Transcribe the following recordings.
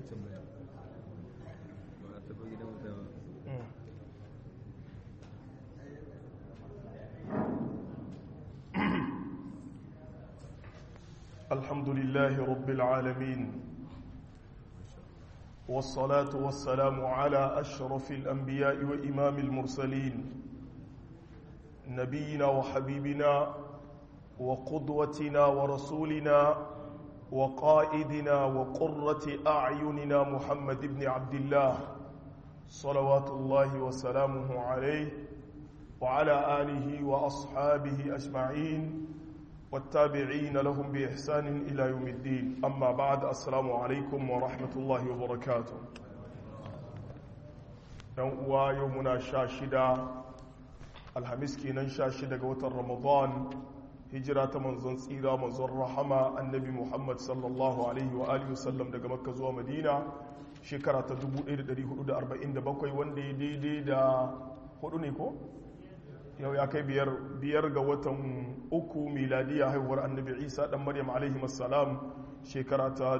الحمد لله رب العالمين والصلاة والسلام على أشرف الأنبياء وإمام المرسلين نبينا وحبيبنا وقدوتنا ورسولنا وقائدنا وقرة أعيننا محمد بن عبد الله صلوات الله وسلامه عليه وعلى آله وأصحابه أجمعين والتابعين لهم بإحسان إلى يوم الدين أما بعد السلام عليكم ورحمة الله وبركاته نوء يومنا شاشدة الحميس كينا شاشدة قوة رمضان هجرة منزون سيرة منزون رحمة النبي محمد صلى الله عليه وآله وسلم daga Makka zuwa Madina shekara ta 1447 wanda ya daidai da hudu ne ko yau ya kai biyar biyar ga watan uku miladiya haihuwar annabi isa dan maryam alaihi assalam shekara ta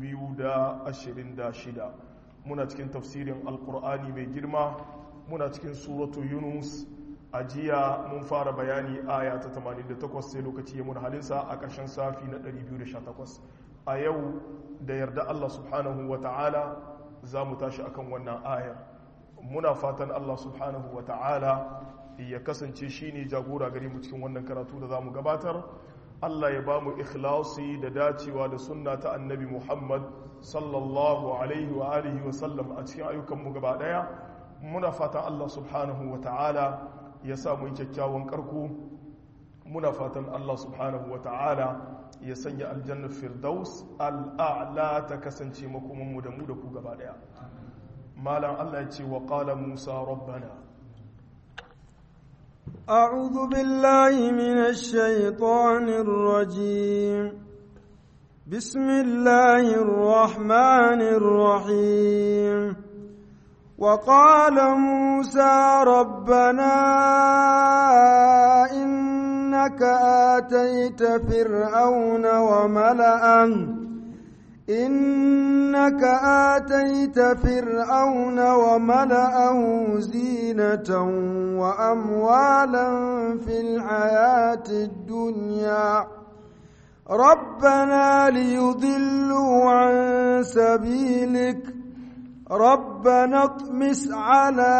2026 muna cikin tafsirin alkur'ani mai girma muna cikin suratu yunus a jiya mun fara bayani aya ta 88 sai lokaci ya muna halinsa a ƙarshen safi na 218 a yau da yarda allah subhanahu wa ta'ala za mu tashi akan wannan ayar muna fatan allah subhanahu wa ta'ala ya kasance shi ne jagora gare mu cikin wannan karatu da za mu gabatar Allah ya ba mu ikhlasi da dacewa da sunna ta annabi Muhammad sallallahu alaihi wa alihi wa sallam a cikin ayyukanmu gaba daya muna fatan Allah subhanahu wa ta'ala ya sa mu kyakkyawan karko muna fatan Allah subhanahu wa ta'ala ya sanya aljannar firdaus al'a'la ta kasance makomanmu da mu da ku gaba daya malam Allah ya ce wa qala Musa rabbana أعوذ بالله من الشيطان الرجيم بسم الله الرحمن الرحيم وقال موسى ربنا إنك آتيت فرعون وملأه إنك آتيت فرعون وملأه زينة وأموالا في الحياة الدنيا ربنا ليضلوا عن سبيلك ربنا اطمس على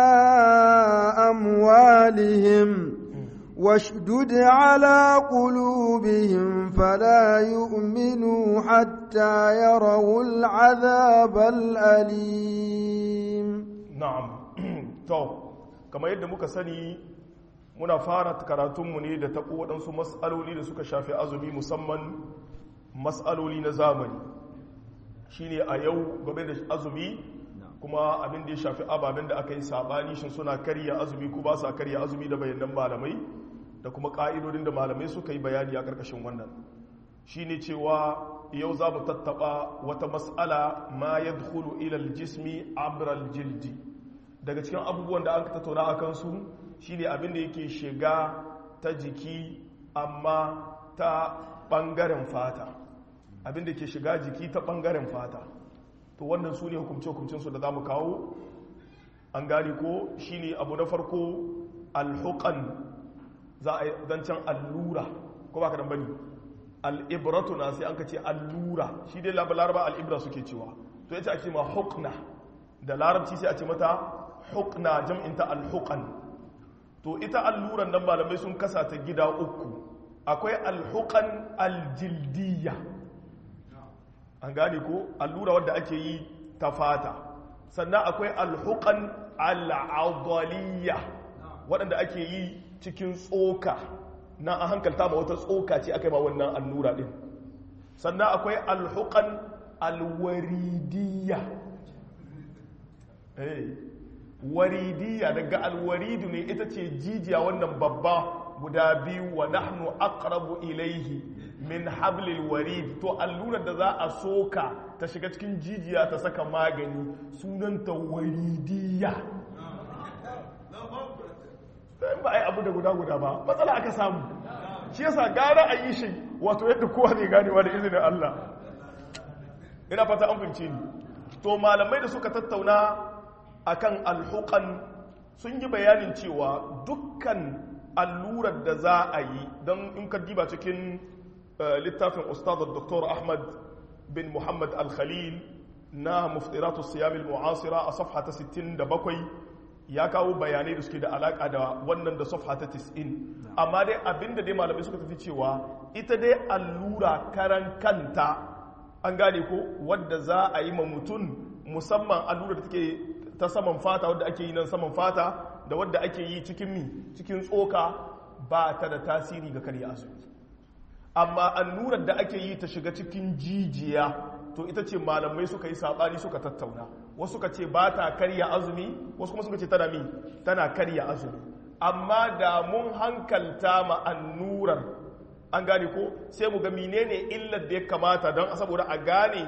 أموالهم واشدد على قلوبهم فلا يؤمنوا حتى يروا العذاب الأليم نعم تو كما yadda muka sani muna fara karatunmu ne da taɓo waɗansu matsaloli da suka shafi azumi musamman matsaloli na zamani shine a yau game da azumi kuma abin da ya shafi ababen da aka yi sabani shin suna karya azumi ko ba sa karya azumi da bayanan malamai da kuma ƙa'idodin da malamai suka yi bayani a ƙarƙashin wannan shi ne cewa yau za mu tattaɓa wata matsala ma ya dukulu ilal jismi abral jildi daga cikin abubuwan da aka tattauna a kansu shi ne abin da yake shiga ta jiki amma ta ɓangaren fata abin da ke shiga jiki ta ɓangaren fata to wannan su ne hukumce-hukumcensu da za mu kawo an gani ko shi ne abu na farko alhukan za a yi zancen allura ko ba ka dan bane al'ibratu na sai an ka ce allura shi dai laraba al'ibra suke cewa to yace ake ma hukna da larabci sai a ce mata hukna jam'inta alhukan to ita alluran nan malamai sun kasa ta gida uku akwai alhukan aljildiyya an gane ko allura wadda ake yi ta fata sannan akwai alhukan al'adaliyya waɗanda ake yi cikin tsoka na a hankalta ma wata tsoka ce aka yi ma wannan allura ɗin sannan akwai alhukan alwaridiyya waridiyya daga alwaridu ne ita ce jijiya wannan babba guda biyu wa nahnu aqrabu ilaihi min hablil warid to allurar da za a soka ta shiga cikin jijiya ta saka magani sunanta waridiyya ba a yi abu da guda guda ba matsala aka samu shi yasa gara a yi shi wato yadda kowa ne ganewa da izinin Allah ina fata an fince ni to malamai da suka tattauna akan alhuqan sun yi bayanin cewa dukkan allurar da za a yi don in ka diba cikin littafin ustadar dr ahmad bin muhammad al-khalil na muftiratu siyamil mu'asira a safha ta 67 ya kawo bayanai da suke da alaka da wannan da safha ta 90 amma dai abinda dai malamai suka tafi cewa ita dai allura karan kanta an gane ko wadda za a yi ma mutum musamman allura da take ta saman fata wadda ake yi nan saman fata da wadda ake yi cikin mi cikin tsoka ba ta da tasiri ga karya azumi amma allurar da ake yi ta shiga cikin jijiya to ita ce malamai suka yi sabani suka tattauna wasu suka ce ba ta karya azumi wasu kuma suka ce tana mi tana karya azumi amma da mun hankalta ma annurar an gane ko sai mu ga menene illar da ya kamata don saboda a gane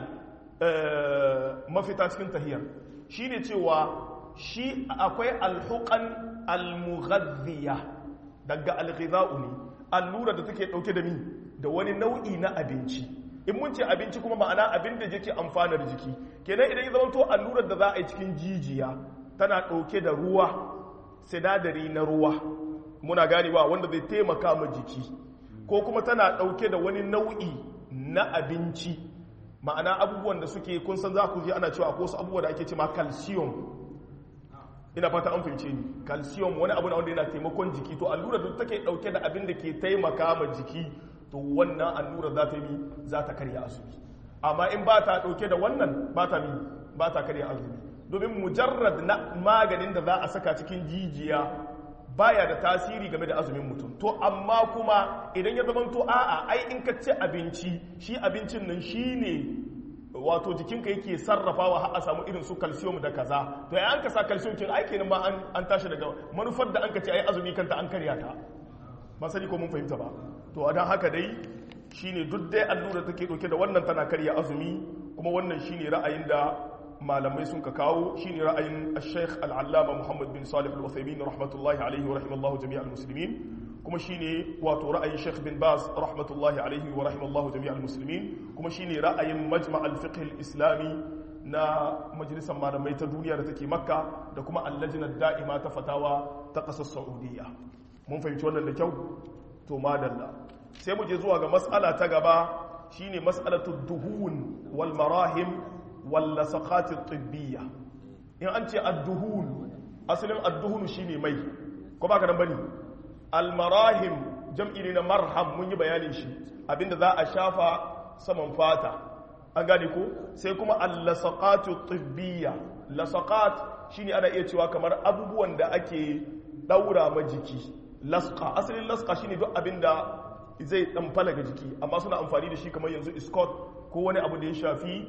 mafita cikin tahiyar shine cewa shi akwai alhuqan almughadhiya daga alghidha'u ne allura da take dauke da mi da wani nau'i na abinci in mun ce abinci kuma ma'ana abin da yake amfanar jiki kenan idan ya zama to allurar da za a yi cikin jijiya tana dauke da ruwa sinadari na ruwa muna ganewa wanda zai taimaka ma jiki ko kuma tana dauke da wani nau'i na abinci ma'ana abubuwan da suke kun san za ku ji ana cewa ko su abubuwa da ake cewa calcium ina fata an fahimce ni calcium wani abu na wanda yana taimakon jiki to allura da take dauke da abin da ke taimaka ma jiki to wannan allura za ta yi za ta karya azumi amma in ba ta dauke da wannan ba ta mi ba ta karya azumi domin mujarrad na maganin da za a saka cikin jijiya baya da tasiri game da azumin mutum to amma kuma idan ya zamanto a'a ai in ka ci abinci shi abincin nan shine wato jikinka yake sarrafawa har a samu irin su calcium da kaza to ya an ka sa calcium kin aiki ne ma an tashi daga manufar da an ka ce ai azumi kanta an karya ta ba sani ko mun fahimta ba to a dan haka dai shine duk dai allura take dauke da wannan tana karya azumi kuma wannan shine ra'ayin da malamai sun ka kawo shine ra'ayin al-Sheikh al-Allama Muhammad bin Salih al-Uthaymeen rahmatullahi alaihi wa rahimallahu jami'al muslimin kuma shine wato ra'ayin Sheikh bin Baz rahmatullahi alaihi wa rahimallahu jami'al muslimin kuma shine ra'ayin Majma' al-Fiqh al-Islami na majalisar malamai ta duniya da take Makka da kuma al-Lajna da'ima ta fatawa ta ƙasar Saudiya mun fahimci wannan da kyau to madalla sai mu je zuwa ga mas'ala ta gaba shine mas'alatu duhun wal marahim wal lasaqati tibbiya in an ce ad-duhun asalin ad-duhun shine mai ko baka nan bane almarahim jam'i ne na marham mun yi bayanin shi abinda za a shafa saman fata an gane ko sai kuma allasaqatu tibbiya lasaqat shine ana iya cewa kamar abubuwan da ake daura ma jiki lasqa asalin lasqa shine duk abinda zai dan falaga jiki amma suna amfani da shi kamar yanzu escort ko wani abu da ya shafi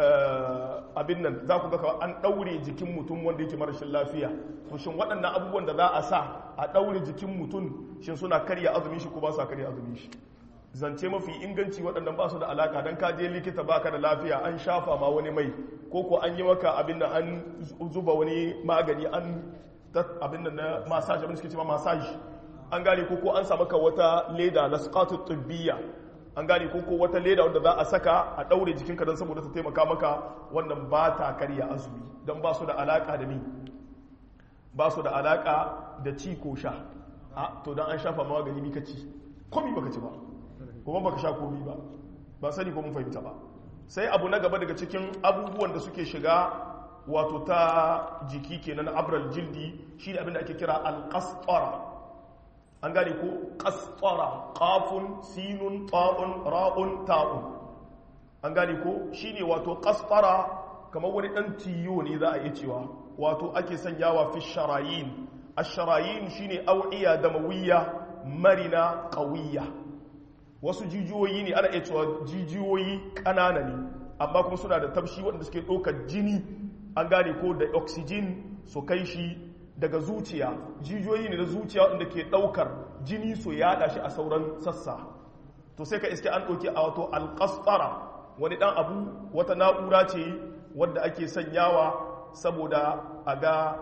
abin nan za ku ga an ɗaure jikin mutum wanda yake marashin lafiya to shin waɗannan abubuwan da za a sa a ɗaure jikin mutum shin suna karya azumin shi ko ba sa karya azumin shi zance mafi inganci waɗannan ba su da alaka don ka je likita baka da lafiya an shafa ma wani mai ko ko an yi maka abin da an zuba wani magani an abin da na massage abin da suke cewa massage an gane ko ko an sa maka wata leda na sqatu tibbiya an gane ko ko wata leda wanda za a saka a daure jikinka don saboda ta taimaka maka wannan ba ta karya azumi don ba su da alaka da ni ba su da alaka da ci ko sha a to don an shafa magani mika ci komi baka ci ba kuma baka sha komi ba ba sani ko mun fahimta ba sai abu na gaba daga cikin abubuwan da suke shiga wato ta jiki kenan abral jildi shi ne abin da ake kira alƙasƙara an gane ko ƙasƙara ƙafun sinun ta'un ra'un ta'un an gane ko shi ne wato ƙasƙara kamar wani ɗan tiyo ne za a iya cewa wato ake sanyawa fi sharayin a sharayin shi ne au'iya da mawiyya marina ƙawiyya wasu jijiyoyi ne ana iya cewa jijiyoyi ƙanana ne amma kuma suna da tafshi waɗanda suke ɗaukar jini an gane ko da oxygen su kai shi daga zuciya jijiyoyi ne da zuciya waɗanda ke ɗaukar jini su yaɗa shi a sauran sassa to sai ka iske an ɗauki a wato alƙasfara wani ɗan abu wata na'ura ce wadda ake sanyawa saboda a ga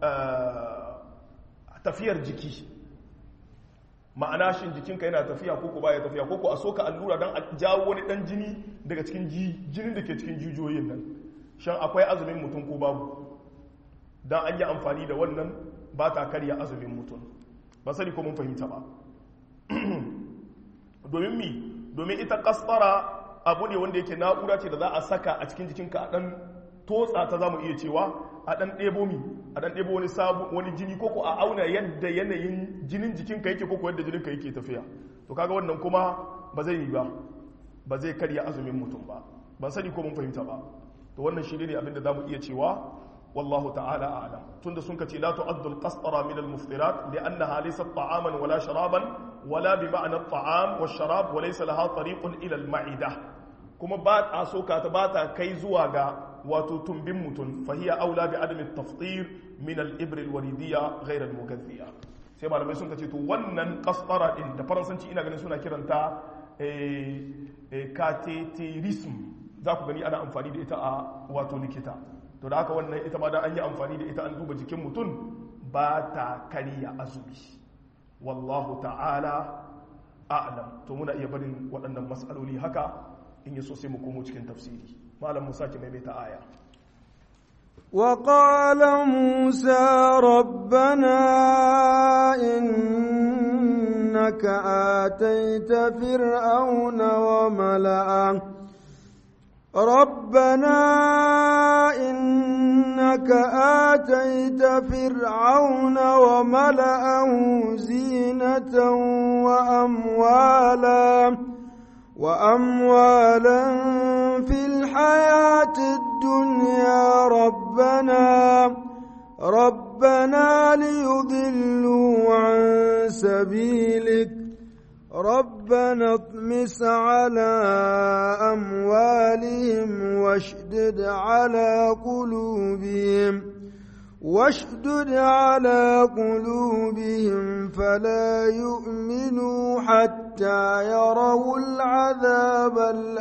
tafiyar jiki ma'ana shin jikinka yana tafiya ko ko baya tafiya ko ko a soka allura don a jawo wani dan jini daga cikin jinin da ke cikin jijiyoyin nan shan akwai azumin mutum ko babu dan an yi amfani da wannan ba ta karya azumin mutum ba sani ko mun fahimta ba domin mi domin ita kasfara abu ne wanda yake na'ura ce da za a saka a cikin jikinka a dan totsa ta zamu iya cewa a dan ɗebo mi a dan ɗebo wani sabu wani jini ko ko a auna yadda yanayin jinin jikinka yake ko ko yadda jininka yake tafiya to kaga wannan kuma ba zai yi ba ba zai karya azumin mutum ba ban sani ko mun fahimta ba to wannan shi ne abinda zamu iya cewa والله تعالى أعلم تند سنك لا تعد القسطرة من المفطرات لأنها ليست طعاما ولا شرابا ولا بمعنى الطعام والشراب وليس لها طريق إلى المعدة كما بات أسوكا تباتا كي زواغا وتتنبم متن فهي أولى بعدم التفطير من الإبر الوريدية غير المغذية sai malamai sun kace to wannan kasfara din da faransanci ina ganin suna kiranta cateterism za ku gani ana amfani da ita a wato likita to da haka wannan ita ma da an yi amfani da ita an duba jikin mutum ba ta kariya azumi wallahu ta'ala a'lam to muna iya barin waɗannan matsaloli haka in yi so sai mu komo cikin tafsiri malam musa ke maimaita aya وقال موسى ربنا إنك آتيت فرعون وملأه ربنا إنك آتيت فرعون وملأه زينة وأموالا وأموالا في الحياة الدنيا ربنا ربنا ليضلوا عن سبيلك ربنا اطمس على أموالهم واشدد على قلوبهم واشدد على قلوبهم فلا يؤمنوا حتى يروا العذاب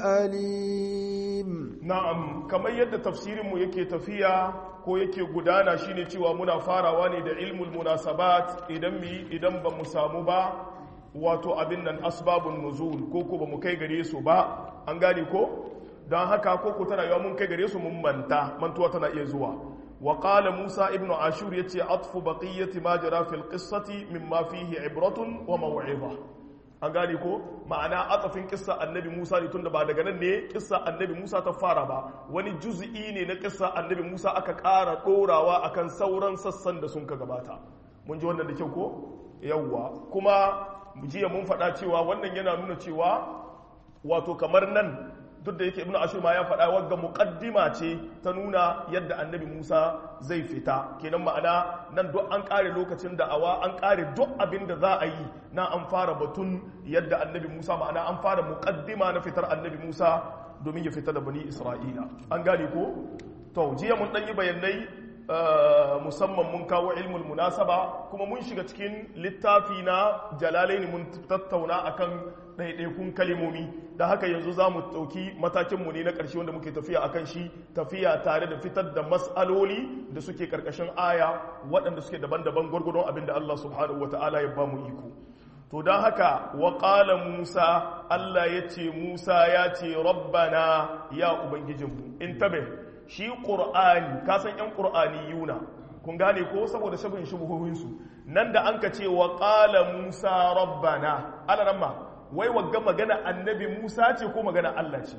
الأليم na'am kamar yadda tafsirinmu yake tafiya ko yake gudana shine cewa muna farawa ne da ilmul munasabat idan mi idan ba mu samu ba wato abin nan asbabun nuzul ko ko ba mu kai gare su ba an gane ko don haka ko ko tana yawa mun kai gare su mun manta mantuwa tana iya zuwa wa qala musa ibnu ashur yace atfu baqiyati ma jara fil qissati mimma fihi ibratun wa maw'iza an gane ko ma'ana atafin kissa annabi musa ne tunda ba daga nan ne kissa annabi musa ta fara ba wani juz'i ne na kissa annabi musa aka ƙara ɗorawa akan sauran sassan da sun ka gabata mun ji wannan da kyau ko yawwa kuma jiya mun faɗa cewa wannan yana nuna cewa wato kamar nan duk da yake ibnu ashur ma ya faɗa wagga muqaddima ce ta nuna yadda annabi Musa zai fita kenan ma'ana nan duk an ƙare lokacin da awa an ƙare duk abin da za a yi na an fara batun yadda annabi Musa ma'ana an fara muqaddima na fitar annabi Musa domin ya fita da bani Isra'ila an gane ko to jiya mun dan yi bayanai musamman mun kawo ilmul munasaba kuma mun shiga cikin littafi na jalalaini mun tattauna akan ɗaiɗaikun kalimomi da haka yanzu za mu ɗauki matakinmu ne na ƙarshe wanda muke tafiya akan shi tafiya tare da fitar da matsaloli da suke ƙarƙashin aya waɗanda suke daban-daban gwargwadon abin da Allah subhanahu wa ta'ala ya ba mu iko to don haka wa ƙala musa Allah ya ce musa ya ce rabbana ya ubangijinmu in tabe shi ƙur'ani kasan 'yan ƙur'ani yuna kun gane ko saboda shabin shubuhohinsu nan da an ka ce wa ƙala musa rabbana ana nan ma wai wagga magana annabi musa ce ko magana allah ce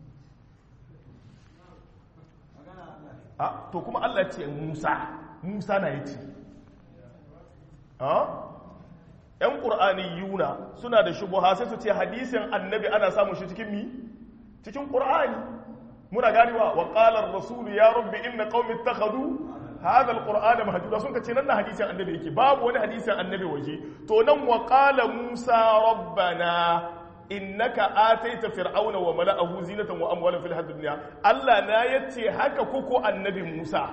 a to kuma allah ce musa musa na ya ce ‘yan ƙur'ani yuna suna da shubuha sai su ce hadisin annabi ana samun shi cikin mi cikin ƙur'ani muna ganewa wa qalar rasul ya rabbi inna qaumi ittakhadhu hadha alqur'ana mahjura sun kace nan na hadisin annabi yake babu wani hadisin annabi waje to nan wa qala musa rabbana innaka ataita fir'auna wa mala'ahu zinatan wa amwalan fil hayatid dunya Allah na yace haka koko annabi Musa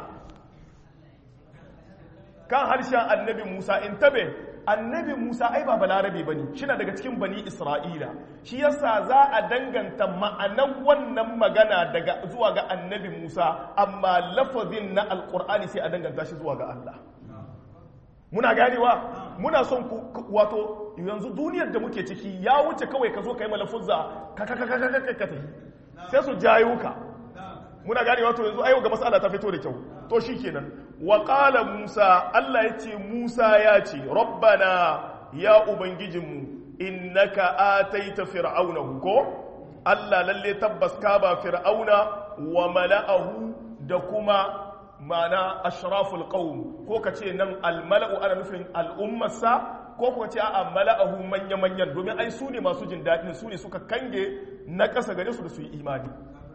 kan harshen annabi Musa in tabe annabi Musa ai ba balarabe bane shina daga cikin bani Isra'ila shi yasa za a danganta ma'anan wannan magana daga zuwa ga annabi Musa amma lafazin na alqur'ani sai a danganta shi zuwa ga Allah muna ganewa muna son ku wato yanzu duniyar da muke ciki ya wuce kawai ka zo ka yi malafuzza ka ka ka ka ka ka sai su jayo ka muna gane wato yanzu ayo ga mas'ala ta fito da kyau to shikenan wa qala musa Allah yace musa ya ce rabbana ya ubangijinmu innaka ataita fir'auna ko Allah lalle tabbas ka ba fir'auna wa mala'ahu da kuma mana ashraful qaum ko kace nan almala'u ana nufin al'ummarsa ko kuma ce a mala'ahu manya-manyan domin ai su ne masu jin daɗin su ne suka kange na ƙasa gare su da su yi imani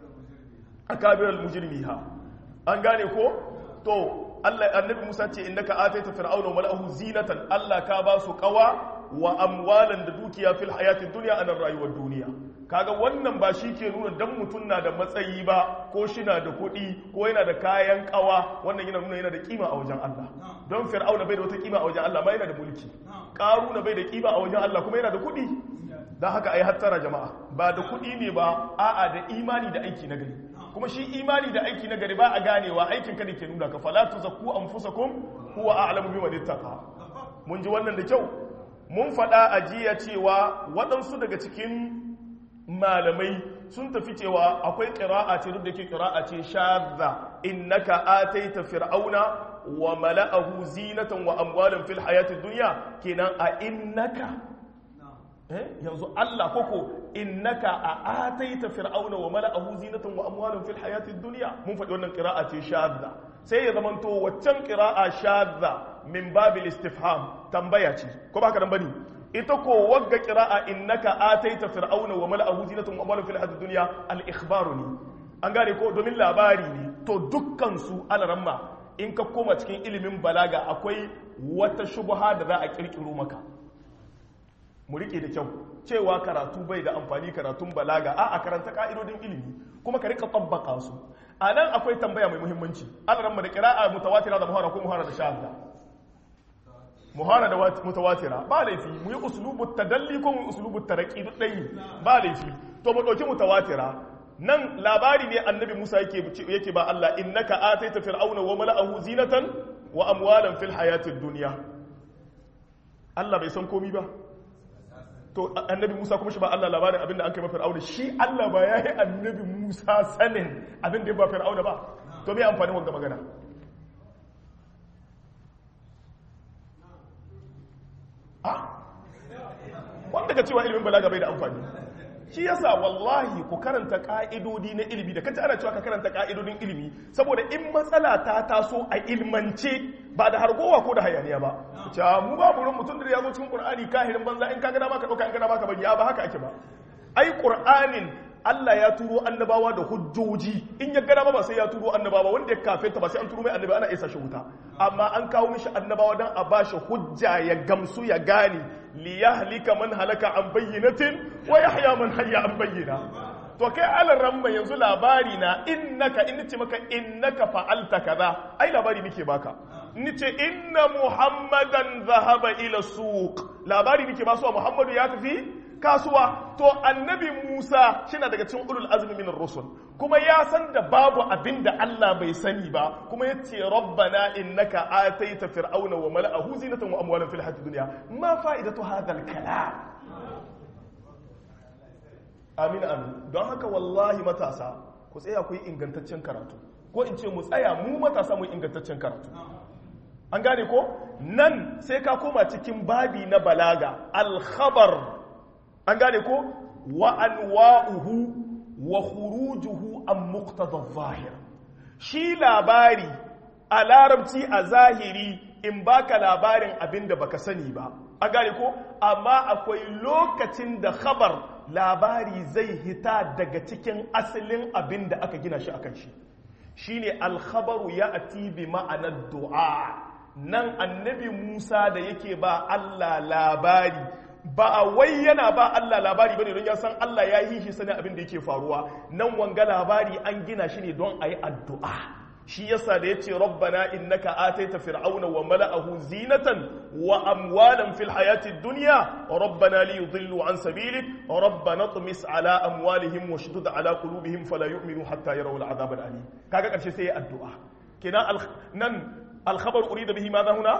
a kabirar mujirmi ha an gane ko to Allah annabi Musa ce innaka ataita fir'auna wa mala'ahu zinatan Allah ka ba su qawa wa amwalan da dukiya fil hayatid dunya anan rayuwar duniya kaga wannan ba shi ke nuna dan mutum na da matsayi ba ko shi na da kuɗi ko yana da kayan kawa wannan yana nuna yana da kima a wajen Allah don fir'auna bai da wata kima a wajen Allah ma yana da mulki ƙaruna bai da kima a wajen Allah kuma yana da kuɗi don haka ai hattara jama'a ba da kuɗi ne ba a'a da imani da aiki na gari kuma shi imani da aiki na gari ba a ganewa aikin ka ne ke nuna ka fala tuzakku anfusakum huwa a'lamu biman ittaqa mun ji wannan da kyau mun faɗa a jiya cewa waɗansu daga cikin malamai sun tafi cewa akwai ƙira'a ce duk da ke ƙira'a ce shadda innaka ataita fir'auna wa mala'ahu zinatan wa amwalan fil hayatid dunya kenan a innaka eh yanzu Allah koko innaka a ataita fir'auna wa mala'ahu zinatan wa amwalan fil hayatid dunya mun faɗi wannan ƙira'a ce shadda sai ya zamanto waccan ƙira'a shadda min babil istifham tambaya ce ko ba ka dan bane ita ko wagga qira'a innaka ataita fir'auna wa mala'ahu zinatan wa amwalan fil hayatid dunya al ikhbaru ne an gane ko domin labari ne to dukkan su alaramma in ka koma cikin ilimin balaga akwai wata shubha da za a kirkiro maka mu rike da kyau cewa karatu bai da amfani karatun balaga a a karanta ka'idodin ilimi kuma ka rika tabbaka su a nan akwai tambaya mai muhimmanci alaramma da qira'a mutawatira da muhara ko muhara da shahada muhara da mutawatira ba laifi mu yi uslubu tadalli ko mu yi uslubu taraqi duk dai ba laifi to mu dauki mutawatira nan labari ne annabi Musa yake yake ba Allah innaka ataita fir'auna wa mala'ahu zinatan wa amwalan fil hayatid dunya Allah bai san komi ba to annabi Musa kuma shi ba Allah labarin abinda an kai ma fir'auna shi Allah ba yayi annabi Musa sanin abinda ya ba fir'auna ba to me amfani wannan magana wanda ka cewa ilimin balaga bai da amfani shi yasa wallahi ku karanta ka'idodi na ilimi da kace ana cewa ka karanta ka'idodin ilimi saboda in matsala ta taso a ilmance ba da hargowa ko da hayaniya ba cewa mu ba burin mutum da ya zo cikin qur'ani kahirin banza in ka ga dama ka dauka in ka dama ka bari ya ba haka ake ba ai qur'anin Allah ya turo annabawa da hujjoji in ya gada ba sai ya turo annabawa wanda ya kafe ta ba sai an turo mai annabi ana isa shi wuta amma an kawo mishi annabawa dan a bashi hujja ya gamsu ya gane li yahlika man halaka an bayyinatin wa yahya man hayya an bayyina to kai alan ramma yanzu labari na innaka in ce maka innaka fa'alta kaza ai labari nake baka ni ce inna muhammadan zahaba ila suq labari nake ba su muhammadu ya tafi kasuwa to annabi Musa shina daga cikin ulul azmi minar rusul kuma ya san da babu abin da Allah bai sani ba kuma yace rabbana innaka ataita fir'auna wa mala'ahu zinatan wa amwalan fil hayatid dunya ma fa'idatu hadha al kalam amin amin don haka wallahi matasa ku tsaya ku yi ingantaccen karatu ko in ce mu tsaya mu matasa mu yi ingantaccen karatu an gane ko nan sai ka koma cikin babi na balaga al-khabar an gane ko wa anwa'uhu wa khurujuhu an muqtada zahir shi labari a larabci a zahiri in baka labarin abinda baka sani ba an gane ko amma akwai lokacin da khabar labari zai hita daga cikin asalin abinda aka gina shi akan shi shine al-khabaru ya'ti bi ma'anar du'a nan annabi Musa da yake ba Allah labari ba a wai yana ba Allah labari bane don ya san Allah ya yi shi sani abin da yake faruwa nan wanga labari an gina shi ne don a yi addu'a shi yasa da yace rabbana innaka ataita fir'auna wa mala'ahu zinatan wa amwalan fil hayati dunya rabbana li yudillu an sabilik rabbana tumis ala amwalihim wa shdud ala qulubihim fala yu'minu hatta yarawu al'adab al'alim kaga karshe sai addu'a kenan nan al-khabar urida bihi madha huna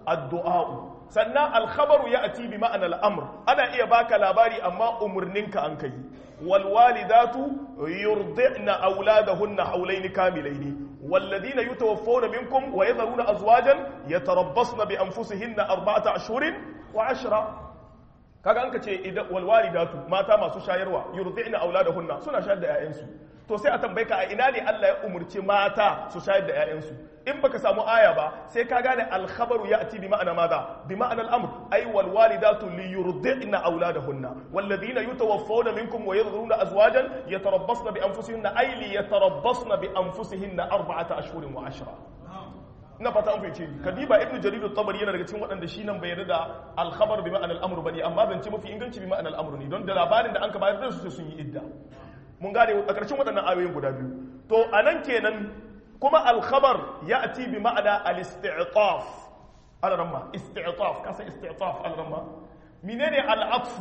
addu'a sannan alkhabaru ya ati bi ma'anar al'amur ana iya baka labari amma umarninka an kai walwalidatu yurdi'na auladahunna haulaini kamilaini والذين يتوفون منكم ويذرون أزواجا يتربصن بأنفسهن أربعة أشهر وعشرة kaga an ka ce idan walwalidatu mata masu shayarwa yurdi'na auladahunna suna shayar da 'ya'yansu to sai a tambaye ka a ina ne Allah ya umurci mata su shayar da 'ya'yansu in baka samu aya ba sai ka gane alkhabaru ya'ti bi ma'ana madha bi ma'ana al-amr ay wal walidatu li yurdi'na auladahunna walladhina yutawaffawna minkum wa yadhuruna azwajan yatarabbasna bi anfusihinna ay li yatarabbasna bi anfusihinna arba'ata ashhurin wa ashra ina fata an fahimce ni kadiba ibnu jarir at-tabari yana daga cikin waɗanda shi nan bai yarda da al-khabar bi ma'ana al-amr bane amma zance mafi inganci bi ma'ana al-amr ne don da labarin da an ka bayar da su sun yi idda mun gane a ƙarshen waɗannan ayoyin guda biyu to anan kenan kuma al-khabar ya'ti bi ma'ana al-isti'taf al-ramma isti'taf kasa isti'taf al-ramma menene al-atfu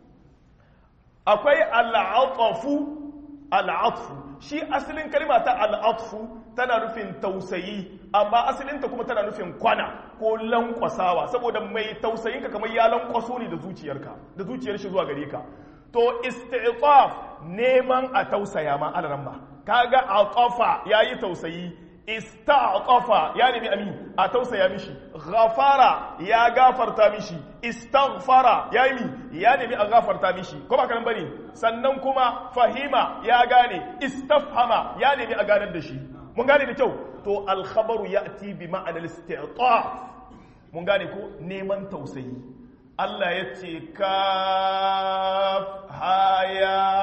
akwai al-atfu al-atfu shi asalin kalma ta al-atfu tana nufin tausayi amma asalinta kuma tana nufin kwana ko lankwasawa saboda mai tausayinka kamar ya lankwaso ne da zuciyarka da zuciyar shi zuwa gare ka to isti'taf neman a tausaya ma alaran ba kaga aqafa yayi tausayi ista'tafa ya nemi ami a tausaya mishi ghafara ya gafarta mishi istaghfara ya yi ya nemi a gafarta mishi ko ba kan bane sannan kuma fahima ya gane istafhama ya nemi a ganar da shi mun gane da kyau to alkhabaru ya'ti bi ma'anar isti'taf mun gane ko neman tausayi Allah ya ce kaf haya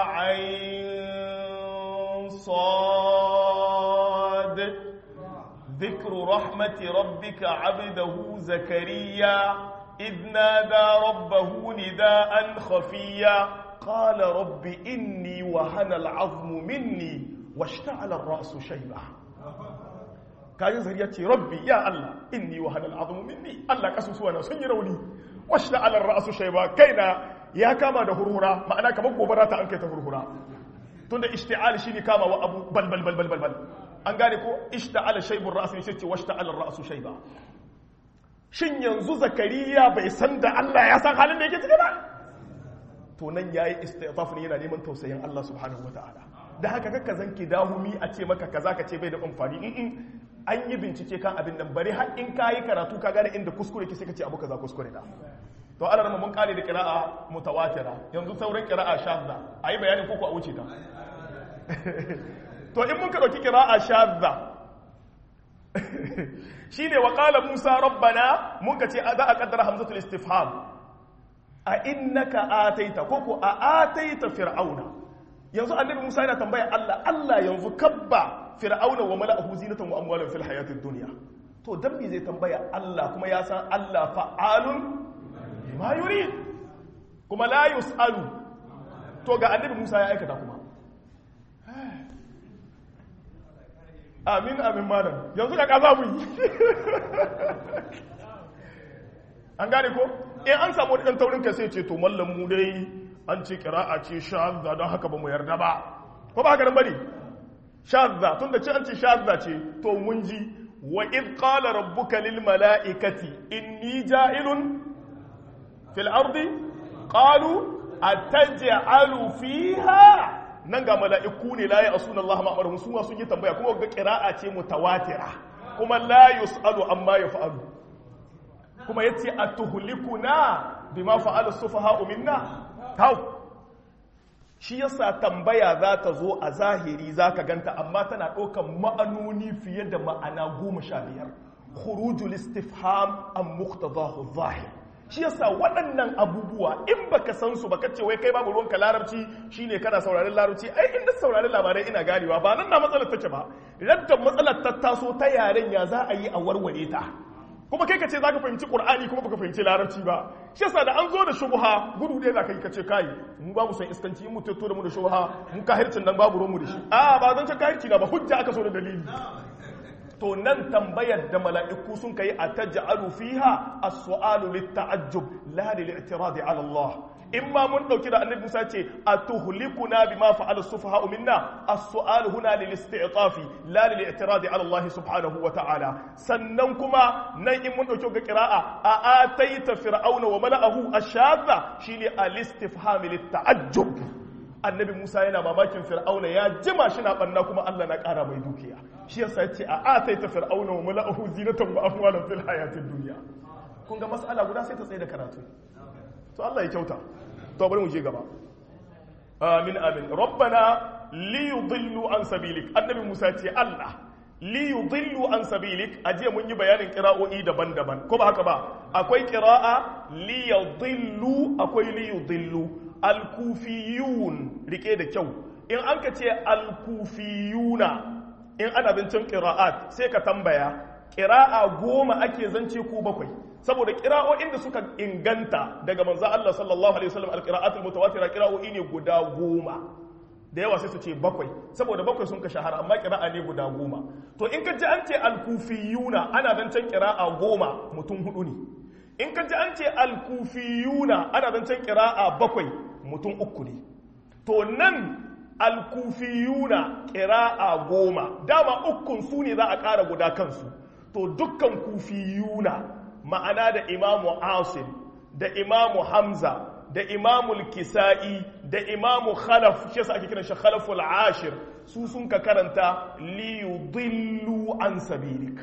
ayin sad ذكر رحمة ربك عبده زكريا إذ نادى ربه نداء خفيا قال رب إني وهن العظم مني واشتعل الرأس شيبة kayan zariya ce rabbi ya Allah inni wa hanal azumu minni Allah kasusuwa na sun yi rauni washna ala ra'su shayba kaina ya kama da hurhura ma'ana kamar gobara ta an kai ta hurhura tunda ishti'al shine kama wa abu bal bal bal bal bal an gane ko ishta'ala shaybur ra's ne sai ce washna ala ra'su shayba shin yanzu zakariya bai san da Allah ya san halin da yake ciki ba to nan yayi istifaf ne yana neman tausayin Allah subhanahu wataala da haka kakka zanki dahumi a ce maka kaza ka ce bai da amfani in an yi bincike kan abin nan bari har in kayi karatu ka gane inda kuskure ki sai ka ce abu kaza kuskure na to ana mun kare da qira'a mutawatira yanzu sauran qira'a shadda ayi bayanin koko a wuce ta to in mun ka dauki qira'a shadda shine wa qala musa rabbana mun ka ce za a kaddara hamzatul istifham a innaka ataita koko a ataita fir'auna yanzu annabi Musa yana tambaya Allah Allah yanzu kabba fir'auna wa mala'ahu zinatan wa amwalan fil hayatid dunya to dan me zai tambaya Allah kuma ya san Allah fa'alun ma yurid kuma la yusalu to ga annabi Musa ya aikata kuma amin amin malam yanzu da kaza mu yi an gane ko in an samu wani dan taurin kai sai ce to mallam mu dai an ce kira'a ce shazza don haka ba mu yarda ba ko ba haka nan bane shazza tun da ce an ce shazza ce to mun ji wa id qala rabbuka lil mala'ikati inni ja'ilun fil ardi qalu ataj'alu fiha nan ga mala'iku ne la ya'suna Allah ma amaruhum su sun yi tambaya kuma ga qira'a ce mutawatira kuma la yus'alu amma yaf'alu kuma yace atuhlikuna bima fa'ala as-sufaha'u minna hau shi yasa tambaya za ta zo a zahiri za ka ganta amma tana ɗaukan ma'anoni fiye da ma'ana goma sha biyar khurujul istifham an muqtadahu zahir shi yasa waɗannan abubuwa in baka san su baka ce wai kai babu ruwanka larabci shine kana sauraron larabci ai inda sauraron labarai ina ganewa ba nan na matsalar take ba radda matsalar ta taso ta yaren ya za a yi a warware ta kuma kai ka ce za ka fahimci ƙur'ani kuma baka fahimci larabci ba shi yasa da an zo da shubha gudu ɗaya za ka yi ka ce kai mu babu son iskanci in mu tatto da mu da shubha mun kahircin nan babu ruwan mu da shi a ba zan can kahirci na ba hujja aka so da dalili to nan tambayar da mala'iku sun kai a taj'alu fiha as-su'alu lit-ta'ajjub la lil-i'tiradi 'ala Allah in ma mun dauki da annabi Musa ce atuhlikuna bima fa'ala as-sufaha minna as-su'alu huna lil-isti'tafi la lil-i'tiradi 'ala Allah subhanahu wa ta'ala sannan kuma nan in mun dauki ga qira'a a ataita fir'auna wa mala'ahu ash-shadda shine al-istifham lit-ta'ajjub annabi Musa yana mamakin fir'auna ya jima shi na banna kuma Allah na ƙara mai dukiya shi yasa ya ce a ataita fir'auna wa mala'ahu zinatan wa amwalan fil hayatid dunya kun ga mas'ala guda sai ta tsaye da karatu to Allah ya kyauta to bari mu je gaba amin amin rabbana li yudillu an sabilik annabi Musa ce Allah li yudillu an sabilik ajiya mun yi bayanin qira'o'i daban-daban ko ba haka ba akwai qira'a li yudillu akwai li yudillu alkufiyun rike da kyau in an ka ce alkufiyuna in ana bincin ƙira'at sai ka tambaya ƙira'a goma ake zance ko bakwai saboda ƙira'o'in da suka inganta daga manzan Allah sallallahu alaihi wasallam alƙira'atul mutawatira ƙira'o'i ne guda goma da yawa sai su ce bakwai saboda bakwai sun ka shahara amma ƙira'a ne guda goma to in ka ji an ce alkufiyuna ana zancen ƙira'a goma mutum hudu ne in ka ji an ce alkufiyuna ana zancen ƙira'a bakwai mutum uku ne to nan alkufiyuna ƙira'a goma dama ukun su ne za a ƙara guda kansu to dukkan kufiyuna ma'ana da imamu asim da imamu hamza da imamu kisa'i da imamu khalaf shi yasa ake kiran shi khalaful ashir su sun ka karanta li yudillu an sabilik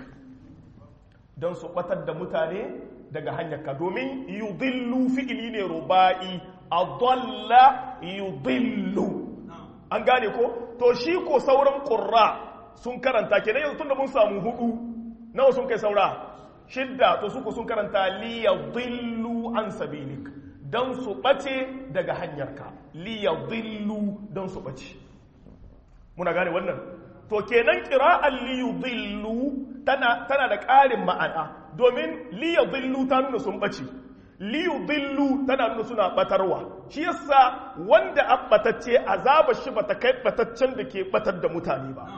don su batar da mutane daga hanyarka domin yudillu fi'ili ne ruba'i adalla yudillu an gane ko to shi ko sauran qurra sun karanta kenan yanzu tunda mun samu hudu nawa sun kai saura shidda to su ko sun karanta li yudillu an sabilik dan su bace daga hanyarka li yudillu dan su bace muna gane wannan to kenan qira'an li yudillu tana tana da ƙarin ma'ana domin li yudillu ta nuna sun bace li yudillu tana nuna suna batarwa shi yasa wanda an batacce azaba shi bata kai bataccen da ke batar da mutane ba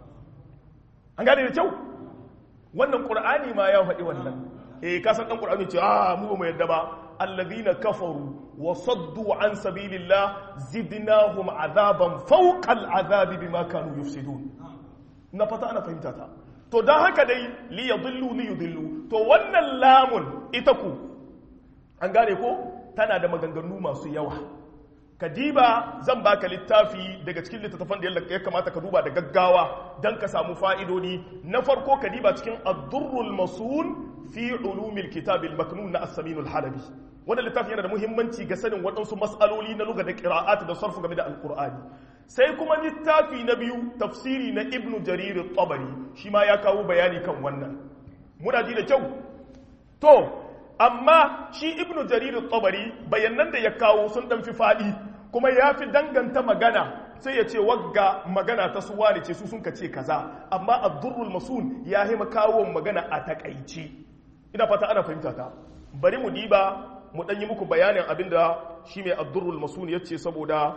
an gane da kyau wannan qur'ani ma ya faɗi wannan eh ka san dan qur'ani ce ah mu ba mu yadda ba alladhina kafaru wa saddu an sabilillah zidnahum azaban fawqa al'azabi bima kanu yufsidun na fata ana fahimta ta to dan haka dai li yadillu li yudillu to wannan lamun ita ku an gane ko tana da maganganu masu yawa kadiba zan baka littafi daga cikin littattafan da ya kamata ka duba da gaggawa don ka samu fa'idodi na farko kadiba cikin addurrul masun fi ulumil kitabil maknun na as-saminul halabi wannan littafi yana da muhimmanci ga sanin waɗansu mas'aloli na lugha da qira'at da sarfu game da alqur'ani sai kuma littafi na biyu tafsiri na ibnu jarir at-tabari shi ma ya kawo bayani kan wannan muna ji da kyau to amma shi ibnu jarir at-tabari bayanan da ya kawo sun dan fi fadi kuma ya fi danganta magana sai ya ce wagga magana ta suwa ne ce su sun ka ce kaza amma ad-durrul masun ya yi kawo magana a takaici ina fata ana fahimta ta bari mu diba mu dan yi muku bayanin abinda shi mai ad-durrul masun ya ce saboda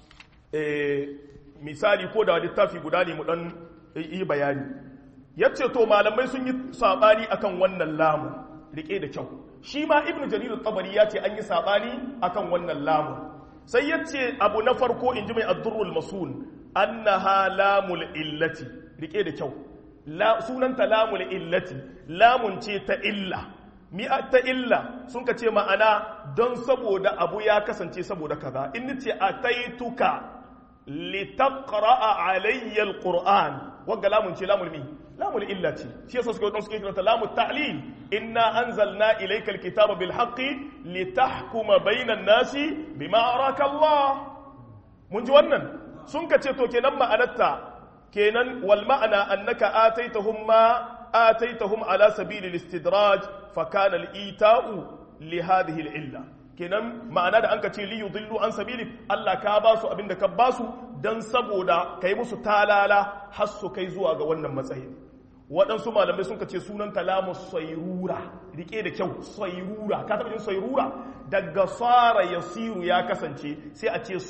misali ko da littafi guda ne mu dan yi bayani yace to malamai sun yi sabani akan wannan lamu rike da kyau shi ma ibn jarir tabari ya ce an yi sabani akan wannan lamu sai ya ce abu na farko in ji mai addurrul masul annaha lamul illati rike da kyau sunanta lamul illati lamun ce ta illa mi ta illa sun ka ce ma'ana don saboda abu ya kasance saboda kaza in ce ataituka litaqra'a alayya alquran wagga lamun ce lamul mi lamul illa ce shi yasa suka wadanda suke kiranta lamul ta'lil inna anzalna ilayka alkitaba bil haqqi litahkuma bainan nasi bima araka Allah mun ji wannan sun ka ce to kenan ma'anarta kenan wal ma'ana annaka ataitahum ma ataitahum ala sabili al-istidraj fa kana al-ita'u li hadhihi al-illa kenan ma'ana da anka ce li yudillu an sabilik Allah ka ba su abinda ka ba su dan saboda kai musu talala har su kai zuwa ga wannan matsayin waɗansu malamai sun ce sunan kalamu sairura rike da kyau sairura ka taɓa jin sairura daga tsara yasiru ya kasance sai a ce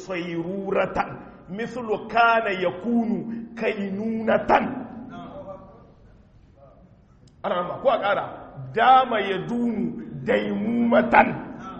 sairuratan mislu kana yakunu kainunatan ana rama ko a ƙara dama ya dumu daimumatan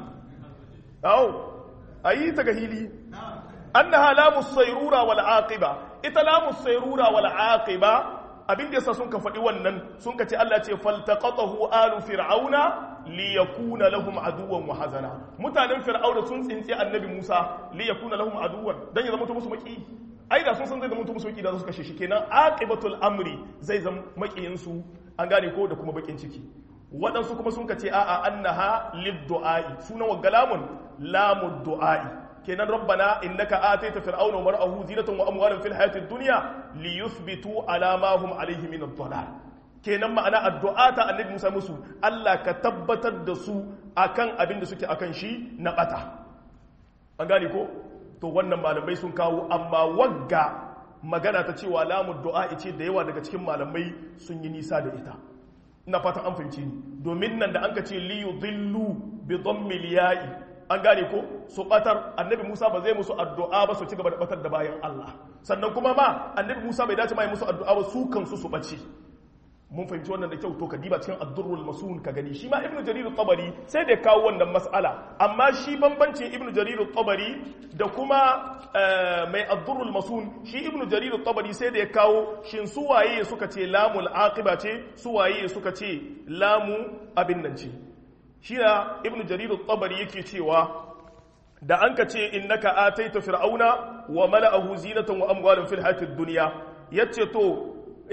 au a yi ta ga hili annaha lamu sayrura wal aqiba ita lamu sayrura wal aqiba abin da yasa sun ka faɗi wannan sun ka ce Allah ce faltaqatahu alu fir'auna liyakuna lahum aduwwan wa hazana mutanen fir'auna sun tsinci annabi Musa liyakuna lahum aduwwan dan ya zama musu maki ai da sun san zai zama musu maki da su kashe shi kenan aqibatul amri zai zama makiyin su an gane ko da kuma bakin ciki waɗansu kuma sun ka ce a'a annaha lid-du'a'i sunan wa galamun lamud du'a'i kenan rabbana innaka ataita fir'auna wa mar'ahu zinatan wa amwalan fil hayatid dunya liyuthbitu ala ma hum alayhi min ad-dalal kenan ma'ana addu'a ta annabi Musa musu Allah ka tabbatar da su akan abin da suke akan shi na bata an gane ko to wannan malamai sun kawo amma wagga magana ta cewa lamu du'a ce da yawa daga cikin malamai sun yi nisa da ita ina fatan an fahimci ni domin nan da an ka ce li yudhillu bi dhammil ya'i an gane ko su batar annabi Musa ba zai musu addu'a ba su ci gaba da batar da bayan Allah sannan kuma ma annabi Musa bai dace mai musu addu'a ba su kansu su bace mun fahimci wannan da kyau to ka diba cikin ad-durrul masun ka gani shi ma ibnu jarir at-tabari sai da kawo wannan mas'ala amma shi bambancin ibnu jarir at-tabari da kuma mai ad-durrul masun shi ibnu jarir at-tabari sai da ya kawo shin su waye suka ce lamul aqiba ce su waye suka ce lamu abin nan ce shi na ibn jariru tabari yake cewa da an ka ce innaka ataita fir'auna wa mala'ahu zinatan wa amwalin fil hayatid dunya yace to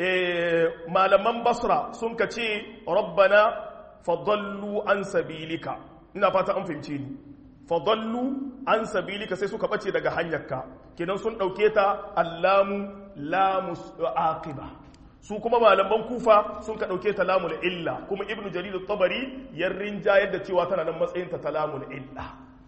malaman basra sun ka ce rabbana fadallu an sabilika ina fata an fahimce ni fadallu an sabilika sai suka bace daga hanyarka kenan sun dauke ta allamu lamus aqiba su kuma malaman kufa sun ka ɗauke ta lamul illa kuma ibnu jarir tabari ya rinjayar da cewa tana nan matsayin ta lamul illa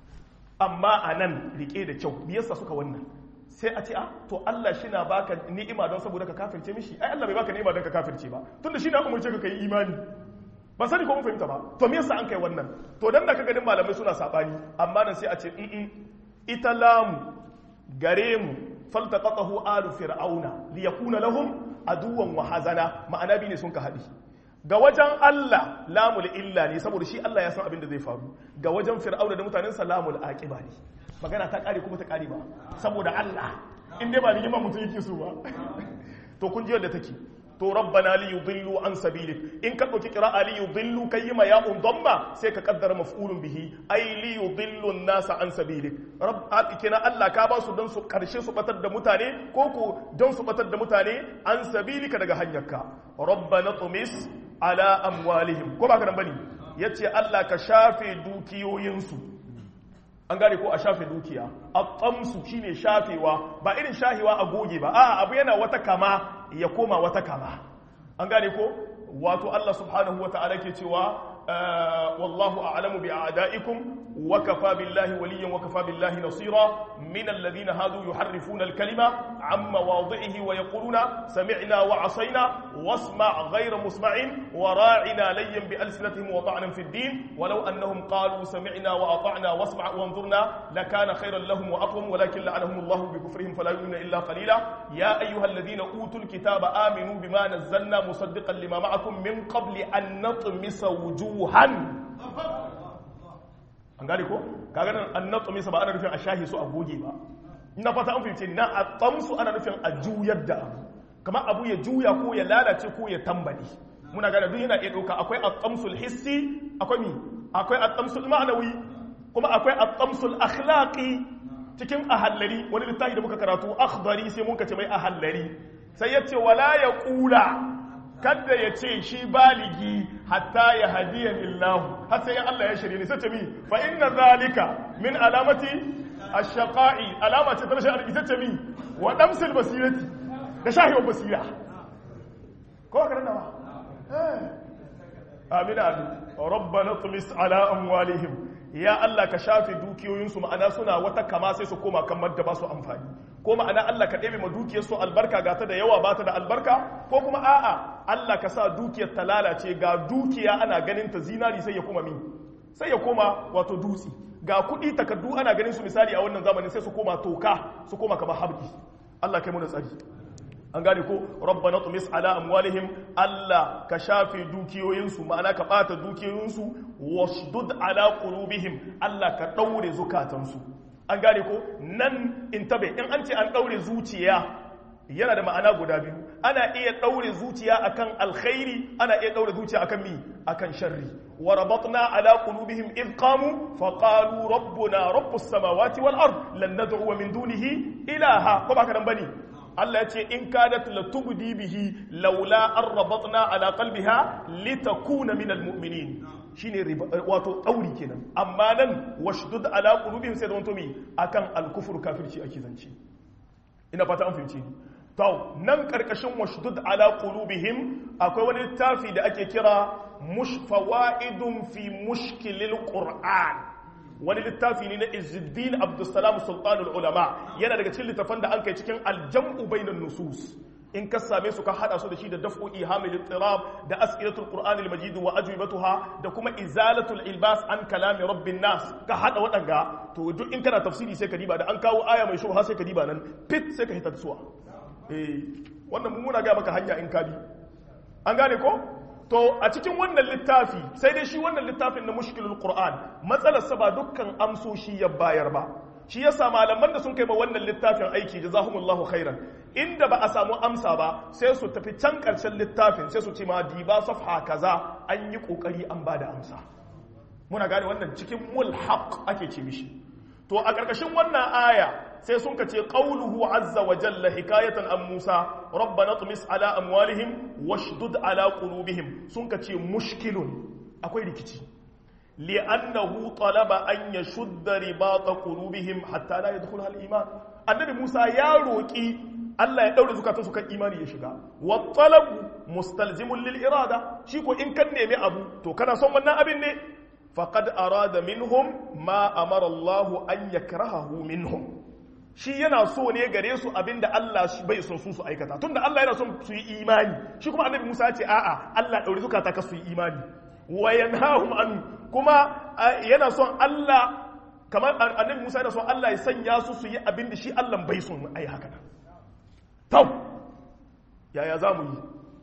amma a nan rike da kyau biyarsa suka wannan sai a ce a to Allah shi na baka ni'ima don saboda ka kafirce mishi ai Allah bai baka ni'ima don ka kafirce ba tunda shi na umurce ka kai imani ba sani ko mun fahimta ba to me yasa an kai wannan to dan da ka ganin malamai suna sabani amma nan sai a ce in ita lamu gare mu faltaqatahu alu fir'auna liyakuna lahum aduwan wa hazana ma'ana bi ne sun ka haɗi ga wajen Allah lamul illa ne saboda shi Allah ya san abin da zai faru ga wajen fir'auna da mutanen sa lamul aqiba ne magana ta kare kuma ta kare ba saboda Allah in dai ba rigima mutum yake so ba to kun ji yadda take to rabbana li yudillu an sabilik in ka dauki qira'a li yudillu kayyima ya undamma sai ka kaddara maf'ulun bihi ay li yudillu an-nasa an sabilik rabb kina Allah ka ba su don su karshe su batar da mutane ko ko don su batar da mutane an sabilika daga hanyarka rabbana tumis ala amwalihim ko ba ka nan bane yace Allah ka shafe dukiyoyinsu an gane ko a shafe dukiya at-tamsu shine shafewa ba irin shahewa a goge ba a abu yana wata kama ya koma wata kama an gane ko wato Allah subhanahu wa ta'ala ke cewa wallahu a'lamu bi a'da'ikum wa kafa billahi waliyyan wa kafa billahi nasira min alladhina hadu yuharrifuna al-kalima amma wadhihi wa yaquluna sami'na wa 'asayna wasma' ghayra musma'in wa ra'ina layyan bi alsinatihim wa ta'nan fi ad-din walau annahum qalu sami'na wa ata'na wasma' wanzurna lakana khayran lahum wa aqwam walakin la'anahum Allah bi kufrihim fala yu'minuna illa qalila ya ayyuhalladhina utul kitaba aminu bima nazzalna musaddiqan lima ma'akum min qabli an natmisa wujuhan an gane ko kaga nan an natmisa ba ana nufin a shahi su a goge ba ina fata an fahimce na a tsamsu ana nufin a juyar da abu kamar abu ya juya ko ya lalace ko ya tambali muna gane duk yana iya ɗauka akwai a tsamsul hissi akwai mi akwai a tsamsul ma'anawi kuma akwai a tsamsul akhlaqi cikin ahallari wani littafi da muka karatu akhdari sai mun kace mai ahallari sai ya ce wala ya kula kada ya ce shi baligi hatta ya hadiya lillahu har sai Allah ya shirye ni sai ce mi fa inna zalika min alamati ash-shaqa'i alama ce ta rashin arziki sai ce mi wa damsil basirati da shahiwar basira ko ka rana ba amin amin rabbana tumis ala amwalihim ya Allah ka shafe dukiyoyinsu ma'ana suna wata kama sai su koma kan da ba su amfani ko ma'ana Allah ka ɗebe ma dukiyarsu albarka ga ta da yawa ba ta da albarka ko kuma a'a Allah ka sa dukiyar ta lalace ga dukiya ana ganin ta zinari sai ya koma min sai ya koma wato dutse ga kuɗi takardu ana ganin su misali a wannan zamanin sai su koma toka su koma kamar habdi Allah kai mu da tsari an gane ko rabbana tumis ala amwalihim Allah ka shafe dukiyoyinsu ma'ana ka bata dukiyoyinsu wasdud ala qulubihim Allah ka daure zukatansu an gane ko nan in tabe in an ce an daure zuciya yana da ma'ana guda biyu ana iya daure zuciya akan alkhairi ana iya daure zuciya akan mi akan sharri wa rabatna ala qulubihim id qamu fa qalu rabbuna rabbus samawati wal ard lan nad'u min dunihi ilaha ko ba ka nan bane Allah ya ce in kadat latubdi bihi laula an rabatna ala qalbiha litakuna min almu'minin shine wato dauri kenan amma nan washdud ala qulubihim sai da wanto mi akan alkufru kafirci ake zance ina fata an fahimci to nan karkashin washdud ala qulubihim akwai wani littafi da ake kira mushfawaidun fi mushkilil qur'an wani littafi ne na Izzuddin Abdussalam Sultanul Ulama yana daga cikin littafan da an kai cikin aljam'u bainan nusus in ka same su ka hada su da shi da daf'u ihamil ittirab da as'ilatul qur'an al-majid wa ajwibatuha da kuma izalatul ilbas an kalami rabbin nas ka hada wadanga to duk in kana tafsiri sai ka diba da an kawo aya mai shubha sai ka diba nan fit sai ka hita tsuwa eh wannan mun muna ga maka hanya in ka bi an gane ko to a cikin wannan littafi sai dai shi wannan littafin na mushkilul qur'an matsalarsa ba dukkan amsoshi ya bayar ba shi yasa malaman da sun kai ma wannan littafin aiki jazahumullahu khairan inda ba a samu amsa ba sai su tafi can karshen littafin sai su ce ma diba safha kaza an yi kokari an ba da amsa muna gane wannan cikin mulhaq ake ce mishi to a karkashin wannan aya sai sun kace qauluhu azza wa jalla hikayatan an Musa rabbana tumis ala amwalihim washdud ala qulubihim sun kace mushkilun akwai rikici li'annahu talaba an yashudda ribata qulubihim hatta la yadkhulha al-iman annabi Musa ya roki Allah ya daure zukatan su kan imani ya shiga wa talabu mustalzimun lil irada shi ko in kan nemi abu to kana son wannan abin ne faqad arada minhum ma amara Allah an yakrahahu minhum shi yana so ne gare su abinda Allah bai son su su aikata tunda Allah yana son su yi imani shi kuma annabi Musa ya ce a'a Allah daure zukata ka su yi imani wa yanhahum an kuma yana son Allah kamar annabi Musa yana son Allah ya sanya su su yi abinda shi Allah bai son ai haka nan tau yaya za mu yi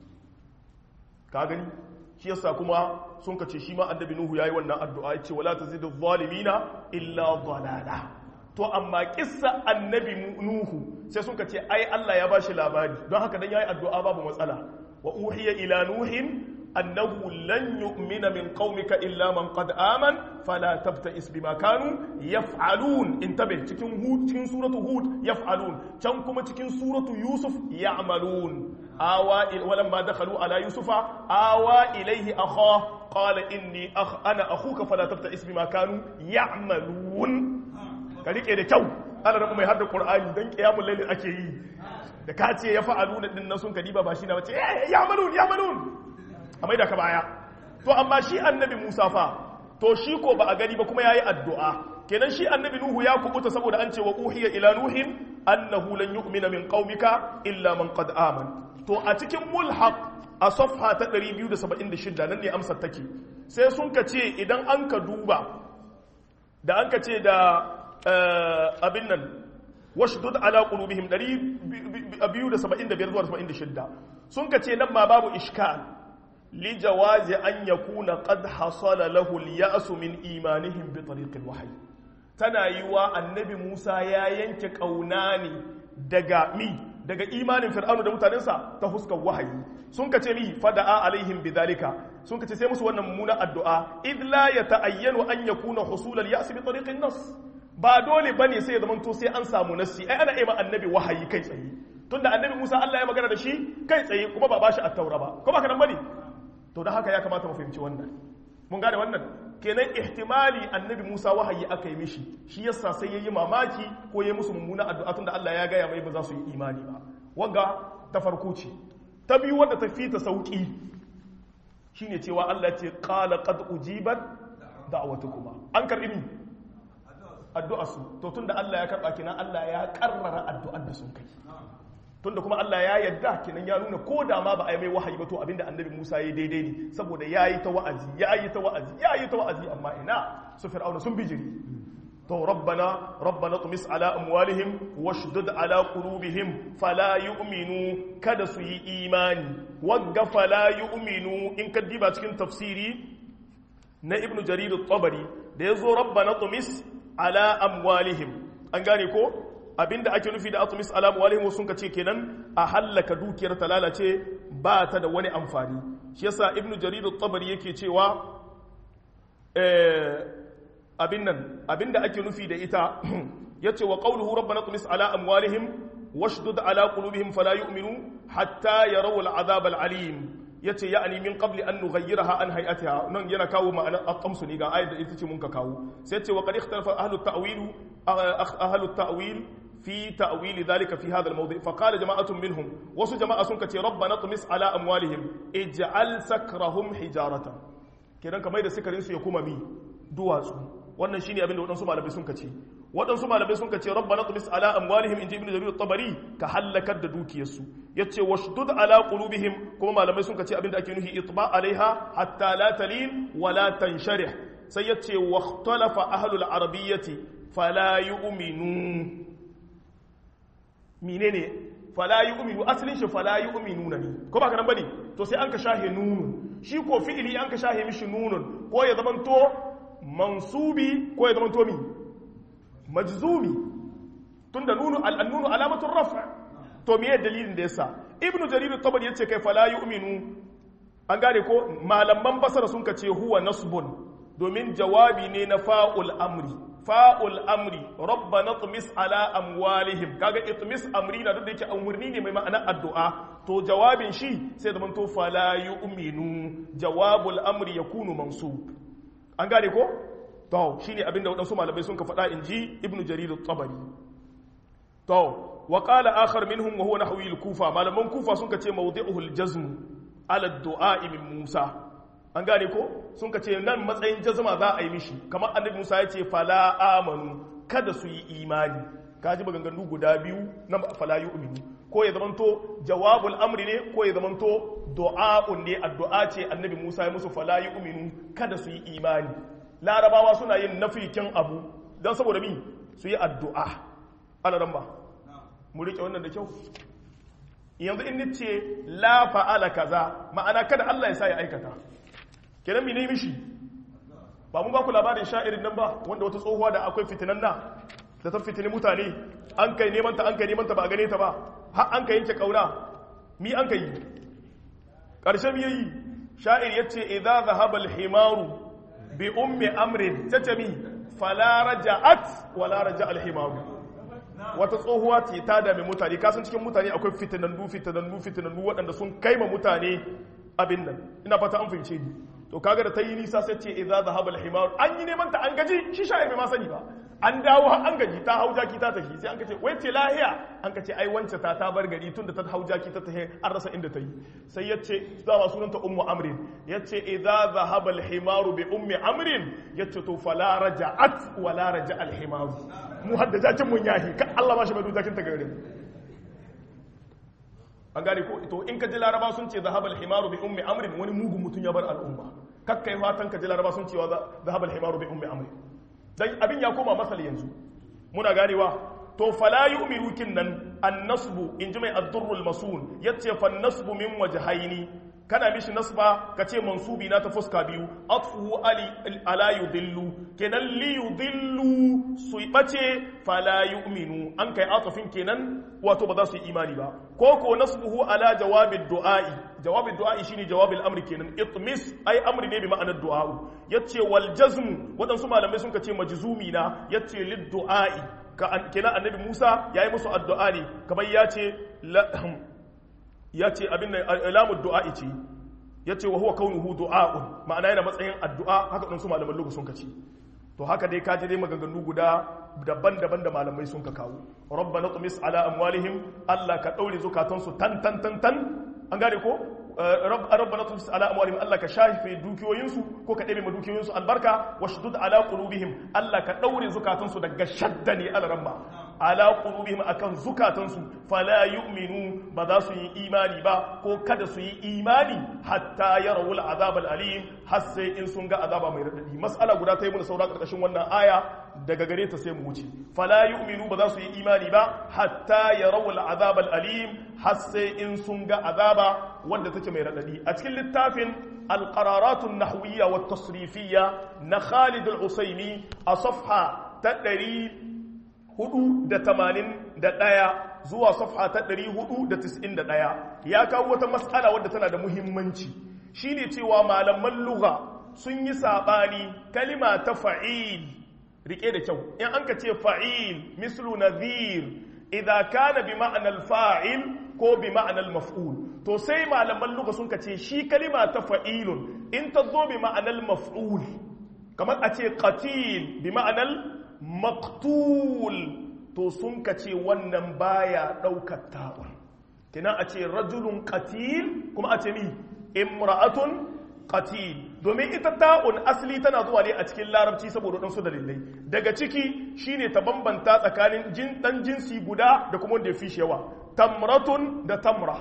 ka gani shi yasa kuma sun kace shi ma annabi Nuhu yayi wannan addu'a ya ce wala tazidu zalimina illa dalala to amma kissa annabi nuhu sai suka ce ai Allah ya bashi labari don haka dan yayi addu'a babu matsala wa uhiya ila nuhin annahu lan yu'mina min qaumika illa man qad aman fala tabta'is bima kanu yaf'alun intabi cikin hud cikin suratu hud yaf'alun can kuma cikin suratu yusuf ya'malun awa walamma dakhalu ala yusufa awa ilayhi akha qala inni akh ana akhuka fala tabta'is bima kanu ya'malun ka rike da kyau ana rabu mai hadda qur'ani dan qiyamul layl ake yi da ka ce ya fa'alu na din nan sun kadiba ba shi na bace ya malun ya malun amma da ka baya to amma shi annabi Musa fa to shi ko ba a gani ba kuma yayi addu'a kenan shi annabi Nuhu ya kubuta saboda an ce wa uhiya ila nuhin annahu lan yu'mina min qaumika illa man qad aman to a cikin mulhaq a safha ta 276 nan ne amsar take sai sun ka ce idan an ka duba da an ka ce da abin nan washdud ala qulubihim 275 zuwa 76 sun kace nan ma babu iskal li jawazi an yakuna qad hasala lahu al-ya's min imanihim bi tariq al-wahyi tana yiwa annabi Musa ya yanke kauna ne daga mi daga imanin fir'aunu da mutanensa ta huskar wahayi sun kace mi fada'a alaihim bidhalika sun kace sai musu wannan mummunan addu'a id la yata'ayyanu an yakuna husul al-ya's bi tariq an-nas ba dole ba ne sai ya zamanto sai an samu nassi ai ana ima annabi wahayi kai tsaye tunda annabi Musa Allah ya magana da shi kai tsaye kuma ba bashi at-taura ba ko ba ka nan bane to da haka ya kamata mu fahimci wannan mun gane wannan kenan ihtimali annabi Musa wahayi aka yi mishi shi yasa sai yayi mamaki ko yayi musu mummuna addu'a tunda Allah ya gaya mai ba za su yi imani ba wanga ta farko ce ta biyu wanda ta fita sauki shine cewa Allah ya ce qala qad ujibat da'watukuma an karbi ni addu'a su to tunda Allah ya karba kinan Allah ya karrara addu'ar da sun kai tunda kuma Allah ya yadda kinan ya nuna ko da ma ba a yi mai wahayi ba to abinda annabi Musa ya daidai ne saboda ya yi ta wa'azi ya yi ta wa'azi ya yi ta wa'azi amma ina su fir'auna sun bijiri to rabbana rabbana tumis ala amwalihim washdud ala qulubihim fala yu'minu kada su yi imani wagga fala yu'minu in ka diba cikin tafsiri na ibnu jarir at-tabari da yazo rabbana tumis ala amwalihim an gane ko abinda ake nufi da atumis ala amwalihim sun ka ce kenan a hallaka dukiyar ta lalace ba ta da wani amfani shi yasa ibnu jarir at-tabari yake cewa eh abin nan abinda ake nufi da ita yace wa qawluhu rabbana tumis ala amwalihim washdud ala qulubihim fala yu'minu hatta yarawu al'adab al'alim yace ya'ni min qabli an nughayyiraha an hay'atiha nan yana kawo ma'ana at-tamsu ne ga ayat da ita ce mun ka kawo sai yace wa qad ikhtalafa ahlu at-ta'wil ahlu at-ta'wil في تأويل ذلك في هذا الموضع فقال جماعة منهم وسو جماعة سنك ربنا طمس على أموالهم اجعل سكرهم حجارة كده كما يدى سكرين سيكون مي دواسو wannan shine abin da waɗansu malamai sun kace waɗansu malamai sun kace rabbana tumis ala amwalihim inji ibnu jarir at-tabari ka halakar da dukiyarsu yace washdud ala qulubihim kuma malamai sun kace abin da ake nuhi itba alaiha hatta la talin wa la tansharih sai yace wakhtalafa ahlul arabiyyati fala yu'minu menene fala yu'minu asalin shi fala yu'minuna ne ko ba kanan bane to sai an ka shahe nunun shi ko fi'ili an ka shahe mishi nunun ko ya zamanto mansubi ko ya zamanto mi majzumi tunda nunu al-nunu alamatun raf' to me dalilin da yasa ibnu jarir at-tabari yace kai fala yu'minu an gane ko malaman basara sun kace huwa nasbun domin jawabi ne na fa'ul amri fa'ul amri rabbana tumis ala amwalihim kaga itmis amri na duk da yake amurni ne mai ma'ana addu'a to jawabin shi sai zaman to fala yu'minu jawabul amri yakunu mansub an gane ko to shine abinda wadansu malamai sun ka faɗa inji ibnu jarir at-tabari to wa qala akhar minhum wa huwa nahwi al-kufa malaman kufa sun ka ce mawdi'uhu al-jazm ala ad-du'a min musa an gane ko sun ka ce nan matsayin jazma za a yi mishi kamar annabi Musa ya ce fala amanu kada su yi imani kaji maganganu guda biyu na fala yu'minu ko ya zamanto jawabul amri ne ko ya zamanto du'a'un ne addu'a ce annabi Musa ya musu fala yu'minu kada su yi imani larabawa suna yin nafikin abu dan saboda mi su yi addu'a ana ran ba mu rike wannan da kyau yanzu in nace la fa'ala kaza ma'ana kada Allah ya sa ya aikata kenan mene mishi ba mu ba ku labarin sha'irin nan ba wanda wata tsohuwa da akwai fitinan na da ta fitini mutane an kai neman ta an kai neman ta ba a gane ta ba har an kai yanke kauna mi an kai karshe mi yayi sha'ir yace idza dhahaba al-himaru bi ummi amrin tatami fala raja'at wala raja al-himaru wata tsohuwa ce ta dame mutane kasan cikin mutane akwai fitinannu fitinannu fitinannu waɗanda sun kaima mutane abin nan ina fata an fahimce ni to kaga da ta yi nisa sai ce idza zahaba al-himar an yi neman ta an gaji shi sha'i bai ma sani ba an dawo har an gaji ta hau jaki ta tafi sai an kace wai ce lahiya an kace ai wance ta ta bar gari tunda ta hau jaki ta tafi an rasa inda ta yi sai yace dama sunanta ummu amrin yace idza zahaba al-himar bi ummi amrin yace to fala raja'at wala raja al-himar mu hadda jakin mun yahi kan Allah ba shi mai jakin ta gare mu an gane ko to in ka ji laraba sun ce zahabal himaru bi ummi amrin wani mugun mutum ya bar al'umma kakkai fatan ka ji laraba sun ce wa zahabal himaru bi ummi amrin dan abin ya koma masal yanzu muna ganewa to fala yu'minu kinnan an-nasbu in ji mai ad-durrul masun yace fa nasbu min wajhaini kana mishi nasba ka ce mansubi na ta fuska biyu atfuhu ali ala yudillu kenan li yudillu su bace fala yu'minu an kai atafin kenan wato ba za su yi imani ba ko ko nasbuhu ala jawabid du'a'i jawabid du'a'i shine jawabil amri kenan itmis ai amri ne bi ma'anar du'a'u yace wal jazm wadansu malamai sun ce majzumi na yace lid du'a'i kenan annabi Musa yayi musu addu'a ne kamar yace ya ce abin da alamun du'a'i ce ya ce wa huwa kaunuhu du'a'un ma'ana yana matsayin addu'a haka ɗansu malaman lugu sun kaci to haka dai kaji dai maganganu guda daban-daban da malamai sun ka kawo rabbana tumis ala amwalihim Allah ka daure zukatansu tan tan tan tan an gane ko rabbana tumis ala amwalihim Allah ka shafe dukiyoyinsu ko ka ɗebe ma dukiyoyinsu albarka washdud ala qulubihim Allah ka daure zukatansu daga shadda ne alramma ala qulubihim akan zukatansu fala yu'minu ba za su yi imani ba ko kada su yi imani hatta yarawul azab alim har sai in sun ga azaba mai radadi mas'ala guda ta yi mana saura karkashin wannan aya daga gare ta sai mu wuce fala yu'minu ba za su yi imani ba hatta yarawul azab alim har sai in sun ga azaba wanda take mai radadi a cikin littafin القرارات النحوية والتصريفية نخالد العسيمي أصفحة تدري هدو دا تمانين دا دايا زوا صفحة تدري هدو دا تسئن دا دايا يا كاوة مسألة ودتنا دا مهمنشي شيني تيوا مالما اللغة سني ساباني كلمة تفعيل rike da kyau in an ka ce fa'il mislu nadhir idza kana bi ma'anar fa'il ko bi ma'anar maf'ul to sai malaman luka sun ka ce shi kalima ta fa'ilun in ta zo bi ma'anar maf'ul kamar a ce qatil bi ma'anar maktul to sun ka ce wannan baya ɗaukar ta'un kina a ce rajulun qatil kuma a ce ni imra'atun qatil domin ita ta'un asali tana zuwa ne a cikin larabci saboda ɗansu dalilai daga ciki shine ta bambanta tsakanin jin ɗan jinsi guda da kuma wanda ya fi yawa tamratun da tamra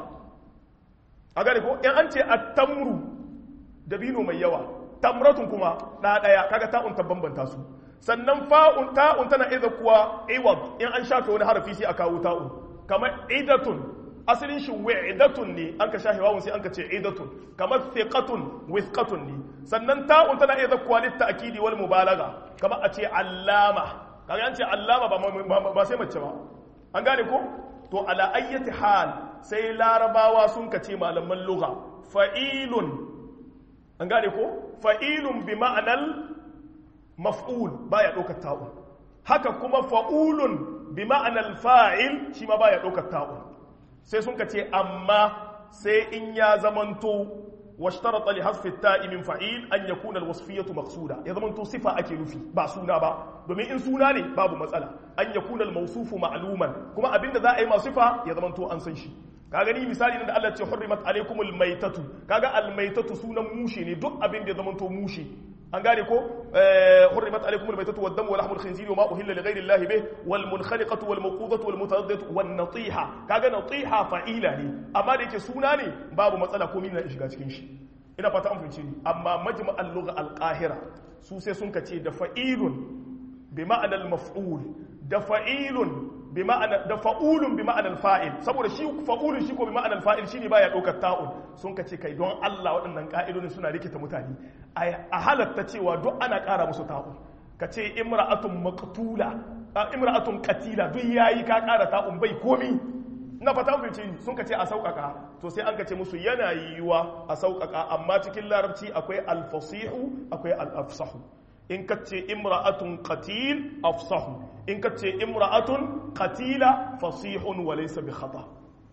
a gane ko in an ce a tamru dabino mai yawa tamratun kuma ɗaya kaga ta'un ta bambanta su sannan fa'un ta'un tana iza kuwa iwad in an shafe wani harafi sai a kawo ta'un kamar idatun asalin shi wa'idatun ne an ka shafe wawun sai an ka ce idatun kamar thiqatun withqatun ne sannan ta'un tana iza kuwa litta'kidi wal mubalaga kamar a ce allama kaga an ce allama ba sai mace ba an gane ko to ala ayyati hal sai larabawa sun kace malaman lugha fa'ilun an gane ko fa'ilun bi ma'anal maf'ul baya ɗaukar ta'un haka kuma fa'ulun bi ma'anal fa'il shi ma baya ɗaukar ta'un sai sun kace amma sai in ya zamanto واشترط لحذف التاء من فعيل ان يكون الوصفيه مقصوده ya zamanto sifa ake nufi ba suna ba domin in suna ne babu matsala an yakuna al-mawsufu ma'luman kuma abinda za a yi ma sifa ya zamanto an san shi ka gani misali da Allah ce hurrimat alaykumul maitatu kaga al-maitatu sunan mushe ne duk abin da ya zamanto mushe an gane ko hurrimat alaykumul maitatu wad damu wa lahmul khinziri wa ma uhilla li ghayri Allah bih wal munkhaliqatu wal mawqudatu wal mutaraddatu wan natiha kaga natiha fa'ila ne amma da yake suna ne babu matsala ko mina shiga cikin shi ina fata an fahimci ni amma majma'al lugha al-qahira su sai sun kace da fa'ilun bi ma'anar maf'ul da fa'ilun bi ma'ana da fa'ulun bi ma'anar fa'il saboda shi fa'ulun shi ko bi ma'anar fa'il shine baya daukar ta'un sun kace kai don Allah waɗannan ka'idodin suna rikita mutane a halatta cewa duk ana ƙara musu ta'un kace imra'atun maqtula imra'atun qatila duk yayi ka ƙara ta'un bai komi na fata fice sun kace a sauƙaƙa to sai an kace musu yana yiwuwa a sauƙaƙa amma cikin larabci akwai al-fasihu akwai al-afsahu in ka ce imra'atun qatil afsahu in ka ce imra'atun qatila fasihun wa laysa bi khata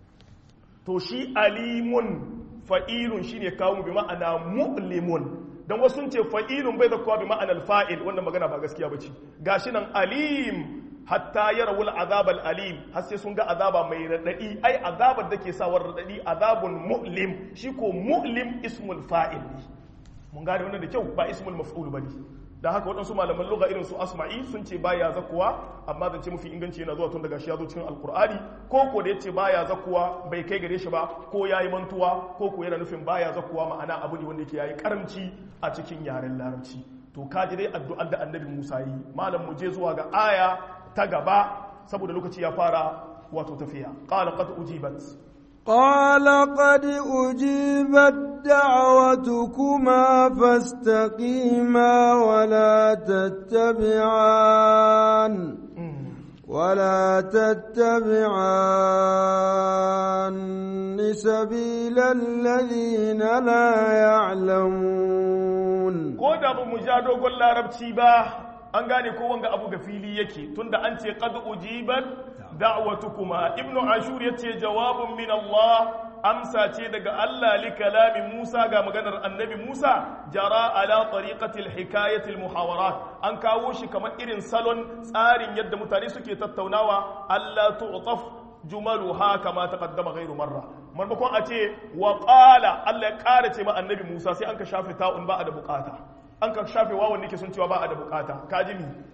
to shi alimun fa'ilun shine kawo bi ma'ana mu'limun dan wasu ce fa'ilun bai zakwa bi ma'ana fa'il wannan magana ba gaskiya bace gashi nan alim hatta yarawul azab alim har sai sun ga azaba mai radadi ai azabar da ke sawar radadi azabun mu'lim shi ko mu'lim ismul fa'il mun gane wannan da kyau ba ismul maf'ul bane da haka waɗansu malaman lugha irin su asma'i sun ce baya zakuwa amma zan ce mafi inganci yana zuwa tun daga shi ya zo cikin alkur'ani ko ko da yace baya zakuwa bai kai gare shi ba ko yayi mantuwa ko ko yana nufin baya zakuwa ma'ana abu ne wanda yake yayi karamci a cikin yaren larabci to kaji dai addu'ar da annabi Musa yi malam mu je zuwa ga aya ta gaba saboda lokaci ya fara wato tafiya qala qad ujibat قال قد أجيبت دعوتكما فاستقيما ولا تتبعان ولا تتبعان سبيل الذين لا يعلمون ko da ba mu ja dogon larabci ba an gane ko wanga abu ga fili yake tunda an ce qad ujibat da'watukuma ibnu ashur yace jawabun min Allah amsa ce daga Allah li kalami Musa ga maganar annabi Musa jara ala tariqati al-hikayati al-muhawarat an kawo shi kamar irin salon tsarin yadda mutane suke tattaunawa Allah tu'taf jumaluha kama taqaddama ghairu marra marmakon a ce wa qala Allah ya kara ce ma annabi Musa sai an ka shafe ta'un ba a da bukata an ka shafe wawan nake sun cewa ba a da bukata kaji mi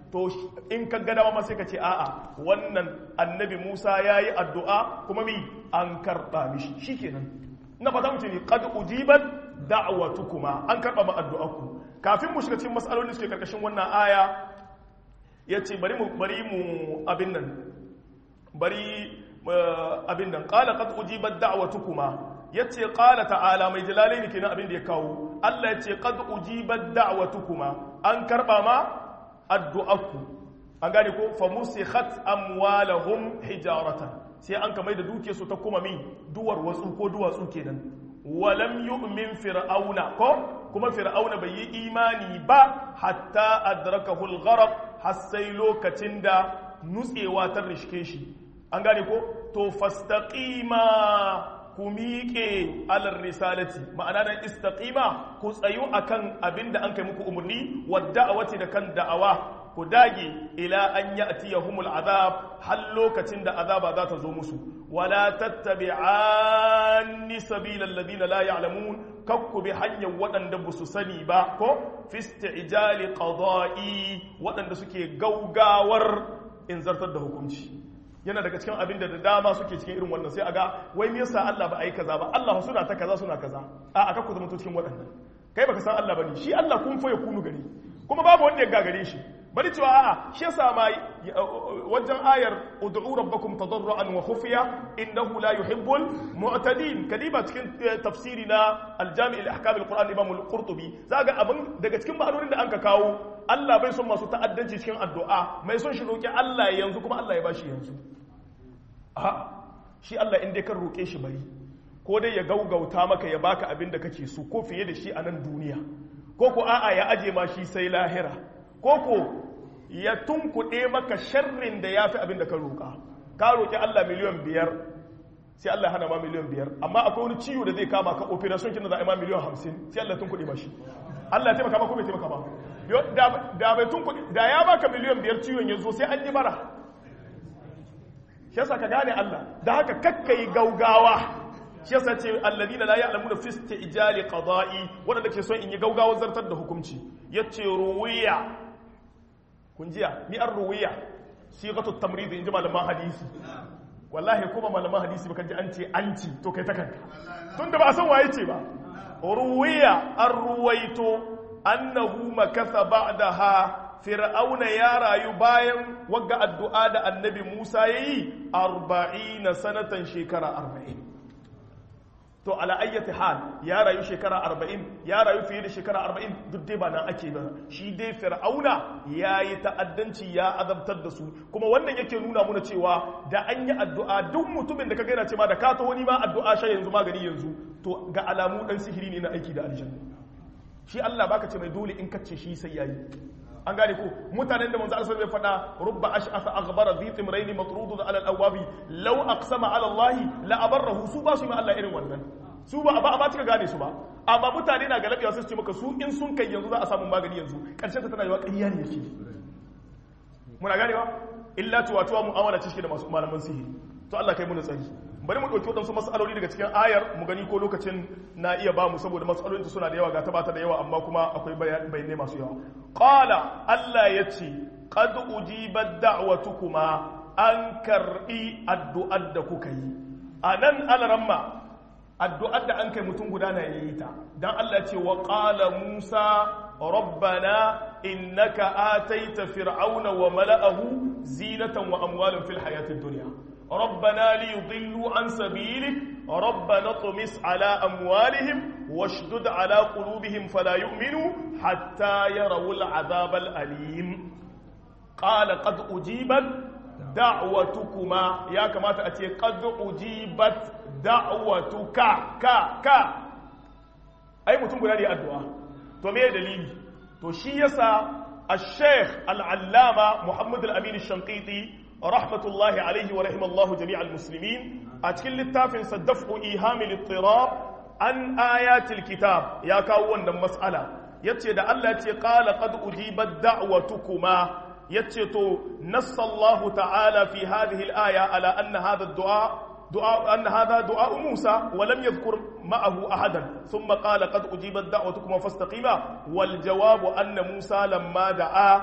to in ka gada ma sai ka ce a'a wannan annabi Musa yayi addu'a kuma mi an karba mishi shikenan na fata mu ce ne qad ujibat da'watukuma an karba ma addu'arku kafin mu shiga cikin mas'alolin da suke karkashin wannan aya yace bari mu bari mu abin nan bari abin nan qala qad ujibat da'watukuma yace qala ta'ala mai jalalaini kenan abin da ya kawo Allah yace qad ujibat da'watukuma an karba ma addu'arku an gane ko fa musikhat amwalahum hijaratan sai an kamar da duke su ta kuma min duwar watsu ko duwatsu kenan walam yu'min fir'auna ko kuma fir'auna bai yi imani ba hatta adrakahu al-gharq har sai lokacin da nutsewa ta rishke shi an gane ko to fastaqima ku miƙe alar risalati ma'ana nan istaqima ku tsayu akan abin da an kai muku umarni wadda a da kan da'awa ku dage ila an ya'tiyahumul azab har lokacin da azaba za ta zo musu wala tattabi'anni sabilal ladina la ya'lamun kakku bi hanyar waɗanda ba su sani ba ko fi isti'jali qada'i waɗanda suke gaugawar in zartar da hukunci yana daga cikin abin da da dama suke cikin irin wannan sai a ga wai me yasa Allah ba a yi kaza ba Allah suna ta kaza suna kaza a aka ku zama cikin waɗannan kai baka san Allah bane shi Allah kun fa ya kunu gari kuma babu wanda ya gagare shi bari cewa a'a shi yasa ma wajen ayar ud'u rabbakum tadarruan wa khufiya innahu la yuhibbul mu'tadin kadiba cikin tafsiri na al-jami' al-ahkam al-quran imam al-qurtubi zaga abin daga cikin ma'anonin da anka kawo Allah bai son masu ta'addanci cikin addu'a mai son shi roki Allah yanzu kuma Allah ya bashi yanzu a shi Allah in dai kan roke shi bari ko dai ya gaugauta maka ya baka abin da kake so ko fiye da shi a nan duniya ko ko a'a ya aje ma shi sai lahira ko ko ya tunkuɗe maka sharrin da ya fi abin da ka roƙa ka roƙi Allah miliyan biyar sai Allah hana ma miliyan biyar amma akwai wani ciwo da zai kama ka operation kin da za a yi ma miliyan hamsin sai Allah tunkuɗe ma shi Allah ya taimaka ma ko bai taimaka ba da bai tunkuɗe da ya baka miliyan biyar ciwon ya zo sai an yi bara shi yasa ka gane Allah da haka kakkai gaugawa shi yasa ce alladina la ya'lamuna fi istijali qada'i wanda ke son in yi gaugawar zartar da hukunci yace ruwiya kun jiya mi an ruwiya sigatu tamrid in ji malaman hadisi wallahi kuma malaman hadisi baka ji an ce an ci to kai ta kanka tunda ba a san waye ce ba ruwiya an ruwaito annahu makatha ba'daha fir'auna ya rayu bayan wagga addu'a da annabi Musa yayi 40 sanatan shekara 40 to ala ayyati hal ya rayu shekara arba'in ya rayu fiye da shekara arba'in duk dai ba nan ake ba shi dai fir'auna ya yi ta'addanci ya azabtar da su kuma wannan yake nuna muna cewa da an yi addu'a duk mutumin da ka gaina ce ma da ka ta wani ma addu'a sha yanzu magani yanzu to ga alamu dan sihiri ne na aiki da aljanna shi Allah baka ce mai dole in kace shi sai yayi an gane ko mutanen da manzo Allah sai faɗa rubba ash'atha aghbara dhi timrayn matrudun ala al-awabi law aqsama ala Allah la abarrahu su ba su ma Allah irin wannan su ba ba ba cika gane su ba amma mutane na galabiya sai su ce maka su in sun kai yanzu za a samu magani yanzu karshen ta tana yiwa ƙarya ne yake muna ganewa illa tuwa tuwa mu'amala ce shi da masu malaman sihiri to Allah kai mu tsari bari mu ɗauki waɗansu matsaloli daga cikin ayar mu gani ko lokacin na iya ba mu saboda matsalolin suna da yawa ga tabata da yawa amma kuma akwai bayanai masu yawa qala Allah ya ce qad ujibat da'watukuma an karbi addu'ar da kuka yi anan alaramma addu'ar da an kai mutum guda na yayi ta dan Allah ce wa qala Musa rabbana innaka ataita fir'auna wa mala'ahu zinatan wa amwalan fil hayatid dunya ربنا ليضلوا عن سبيلك ربنا اطمس على أموالهم واشدد على قلوبهم فلا يؤمنوا حتى يروا العذاب الأليم قال قد أجيبت دعوتكما يا كما تأتي قد أجيبت دعوتك كا كا أي متن قلالي الدعاء تو ميه دليل تو شيسا الشيخ العلامة محمد الأمين الشنقيطي rahmatullahi alaihi wa rahimallahu jami'al muslimin a cikin littafin sa daf'u ihamil ittirab an ayatil kitab ya kawo wannan mas'ala yace da Allah yace qala qad ujibat da'watukuma yace to nassallahu ta'ala fi hadhihi al-aya ala anna hadha ad-du'a دعاء أن هذا دعاء موسى ولم يذكر معه أحدا ثم قال قد أجيبت دعوتكم فاستقيما والجواب أن موسى لما دعا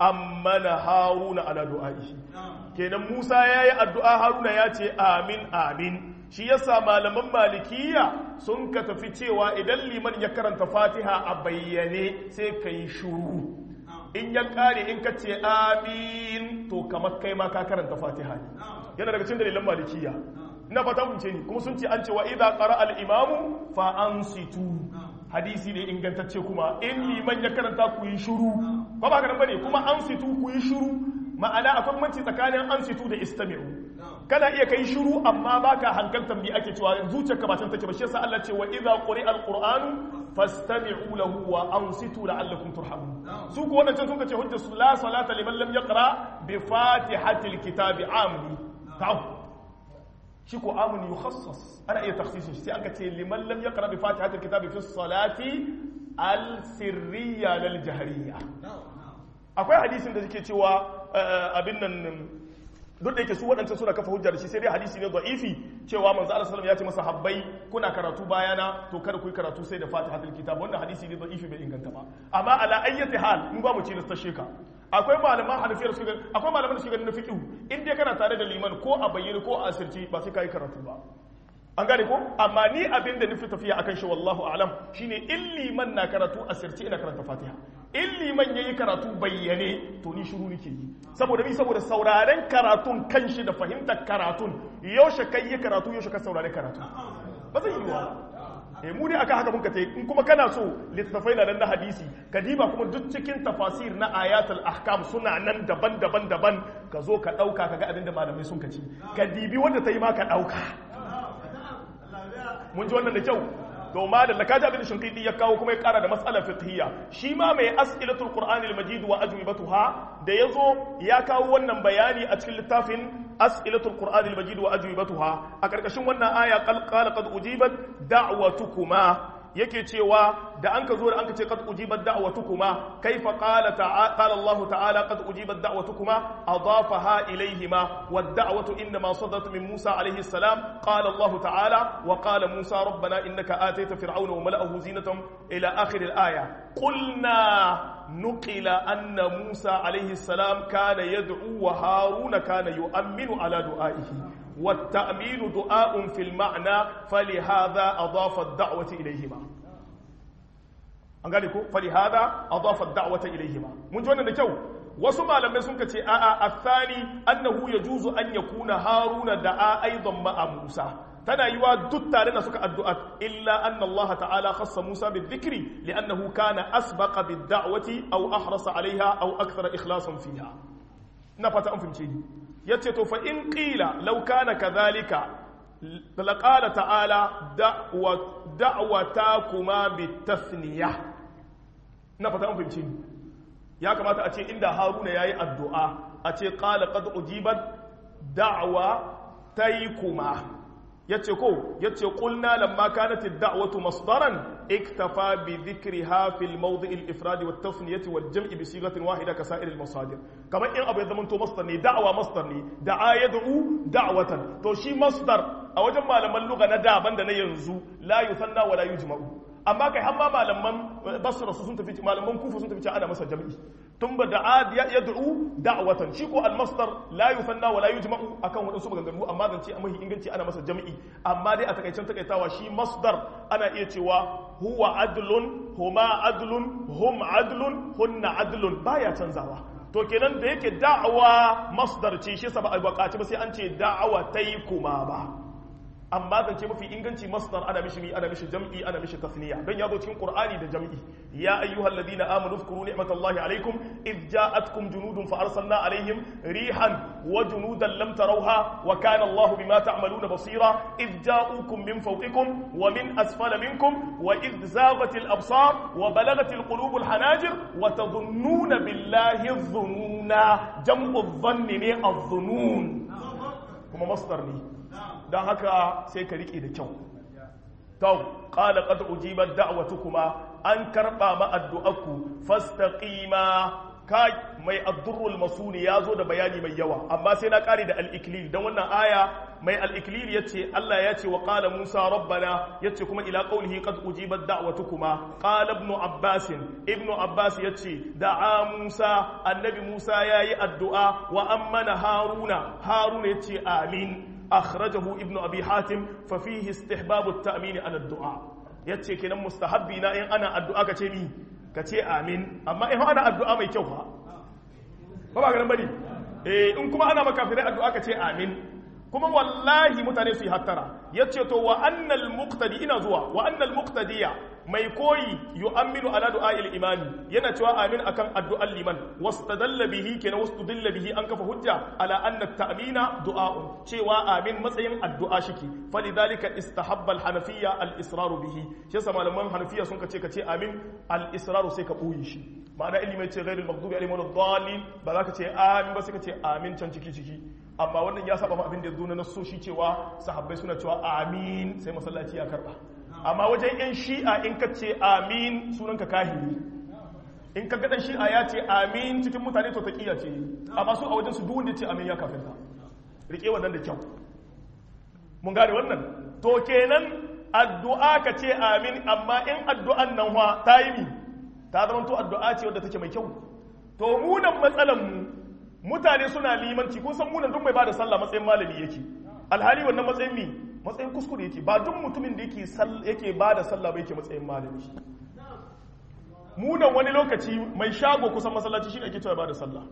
ammana haruna ala du'a'ihi kenan Musa yayi addu'a haruna ya ce amin amin shi yasa malaman malikiya sun ka tafi cewa idan liman ya karanta fatiha a bayyane sai ka yi shuru in ya kare in ka ce amin to kamar kai ma ka karanta fatiha ne yana daga cikin dalilan malikiya ina fata mun ce ni kuma sun ce an ce wa idza qara al imamu fa ansitu hadisi ne ingantacce kuma in liman ya karanta ku yi shuru ba ba nan bane kuma ansitu ku yi shuru ma'ana akwai manci tsakanin ansitu da istami'u kana iya kai shiru amma baka hankaltar me ake cewa zuciyarka ba can take ba shi yasa Allah ce wa idza quri'a alqur'anu fastami'u lahu wa ansitu la'allakum turhamun su ko wannan sun ce hujja la salata liman lam yaqra bi fatihatil kitabi amni ta'am shi ko amni yukhassas ana iya takhsisin shi sai an ka ce liman lam yaqra bi fatihatil kitabi fi salati al sirriya lil jahriyya akwai hadisin da suke cewa abin nan duk da yake su waɗancan suna kafa hujja da shi sai dai hadisi ne da'ifi cewa manzo Allah sallallahu ya ce masa habbai kuna karatu bayana to kada ku yi karatu sai da Fatihatul Kitab wannan hadisi ne da'ifi bai inganta ba amma ala ayyati hal mun ba mu ce na sheka akwai malaman hanafiyar su akwai malaman da su ganin fiqh in dai kana tare da liman ko a bayyane ko a asirci ba sai kai karatu ba an gane ko amma ni abin da nufi tafiya akan shi wallahu alam shine in liman na karatu asirci ina karanta Fatiha in liman yayi karatu bayyane to ni shiru nake yi saboda bi saboda sauraren karatun kanshi da fahimtar karatun yaushe kai yi karatu yaushe ka saurare karatu ba zai yi wa eh mu ne aka haka mun ka tai in kuma kana so littafai na nan na hadisi ka diba kuma duk cikin tafasir na ayatul ahkam suna nan daban-daban daban ka zo ka dauka kaga abin da malamai sun kaci ka dibi wanda ta yi ma ka dauka mun ji wannan da kyau to ma da lakaji abin shinkidi ya kawo kuma ya kara da matsalar fiqhiyya shi ma mai as'ilatul qur'ani al-majid wa ajwibatuha da yazo ya kawo wannan bayani a cikin littafin as'ilatul qur'ani al-majid wa ajwibatuha a karkashin wannan aya qala qad ujibat da'watukuma yake cewa da an ka zo da an ka ce qad ujibat da'watukuma kaifa qala ta'ala qala Allah ta'ala qad ujibat da'watukuma adafaha ilayhima wad da'watu inma sadat min Musa alayhi salam qala Allah ta'ala wa qala Musa rabbana innaka atayta fir'auna wa mala'ahu zinatan ila akhir al-aya qulna nuqila anna Musa alayhi salam kana yad'u wa Haruna kana yu'minu ala du'aihi والتأمين دعاء في المعنى فلهذا أضاف الدعوة إليهما an gane ko fali hada adafa da'wata ilayhima mun ji wannan da kyau wasu malamai sun kace a'a athani annahu yajuzu an yakuna haruna da'a aidan ma'a musa tana yiwa duk tare da suka addu'a illa anna Allah ta'ala khassa Musa bidhikri li'annahu kana asbaqa bid-da'wati aw ahrasa 'alayha aw akthara ikhlasan fiha ina fata an fahimce ni yace to fa in qila law kana kadhalika laqala ta'ala da'wa da'watakuma bitathniya ina fata an fahimce ni ya kamata a ce inda Haruna yayi addu'a a ce qala qad ujibat da'wa taykuma yace ko yace qulna lamma kanat ad-da'watu masdaran iktafa bi dhikriha fi al-mawdi' al-ifrad wa at-tafniyah wa al-jam'i bi sighatin wahida ka sa'ir al-masadir kamar in abu ya zama to masdar ne da'wa masdar ne da'a yad'u da'watan to shi masdar a wajen malaman lugha na da banda na yanzu la yusanna wa la yujma'u amma kai hamma malaman basra sun tafi malaman kufa sun tafi ana masa jam'i tun ba da'a yad'u da'watan shi ko al-masdar la yusanna wa la yujma'u akan wadansu maganganu amma zan ce mahi inganci ana masa jam'i amma dai a takaicen takaitawa shi masdar ana iya cewa huwa adlun huma adlun hum adlun hunna adlun baya canzawa to kenan da yake da'awa masdar ce shi sa ba a bukaci ba sai an ce da'awa tai kuma ba amma zance mafi inganci masdar ana mishi ana mishi jam'i ana mishi tasniya don ya zo cikin qur'ani da jam'i ya ayyuhal ladina amanu zkuru ni'matallahi alaikum id ja'atkum junudun fa arsalna alaihim rihan wa junudan lam tarawha wa kana Allahu bima ta'maluna basira id ja'ukum min fawqikum wa min asfala minkum wa id zaghat al absar wa balaghat al qulub al hanajir wa tadhunnuna billahi adh-dhununa jam'u adh-dhanni ne adh-dhunun kuma masdar ne don haka sai ka riƙe da kyau tau ƙala ƙada ujibar da'awatukuma an karɓa ma'addu'aku fastaqima kai mai addurrul masuni ya zo da bayani mai yawa amma sai na kare da al-iklil dan wannan aya mai al-iklil yace Allah ya ce wa qala Musa rabbana yace kuma ila qawlihi qad ujibat da'watukuma qala ibn Abbas ibn Abbas yace da'a Musa annabi Musa yayi addu'a wa ammana Haruna Haruna yace amin akhrajahu ibn Abi Hatim fa fihi istihbab at-ta'min ala ad-du'a yace kenan mustahabbi na in ana addu'a ka ce ni ka ce amin amma in ana addu'a mai kyau fa ba ba ganin bane eh in kuma ana makafirai addu'a ka ce amin kuma wallahi mutane su yi hattara yace to wa annal muqtadi ina zuwa wa annal muqtadiya mai koyi yu'minu ala du'a'il imani yana cewa amin akan addu'an liman wastadalla bihi kenan wastadalla bihi an kafa hujja ala anna ta'mina du'a'un cewa amin matsayin addu'a shike falidhalika istahabba al-hanafiyya al-israru bihi shi yasa malaman hanafiya sun kace kace amin al-israru sai ka boye shi ma'ana ilimi ce ghairul maghdubi alaihim waladdallin ba za ka ce amin ba sai ka ce amin can ciki ciki amma wannan ya saba ma abin da ya zo na nasoshi cewa sahabbai suna cewa amin sai masallaci ya karba amma wajen yan shi'a in ka ce amin sunanka kahiri in ka gadan shi'a ya ce amin cikin mutane to taqiya ce amma su a wajen su duk wanda ce amin ya kafirta rike wannan da kyau mun gane wannan to kenan addu'a ka ce amin amma in addu'an nan wa ta yi mi ta zama to addu'a ce wadda take mai kyau to munan matsalan mu mutane suna limanci kun san munan duk mai bada sallah matsayin malami yake alhali wannan matsayin mi matsayin kuskure yake ba duk mutumin da yake yake bada sallah ba yake matsayin malami munan wani lokaci mai shago kusan masallaci shi ake cewa bada sallah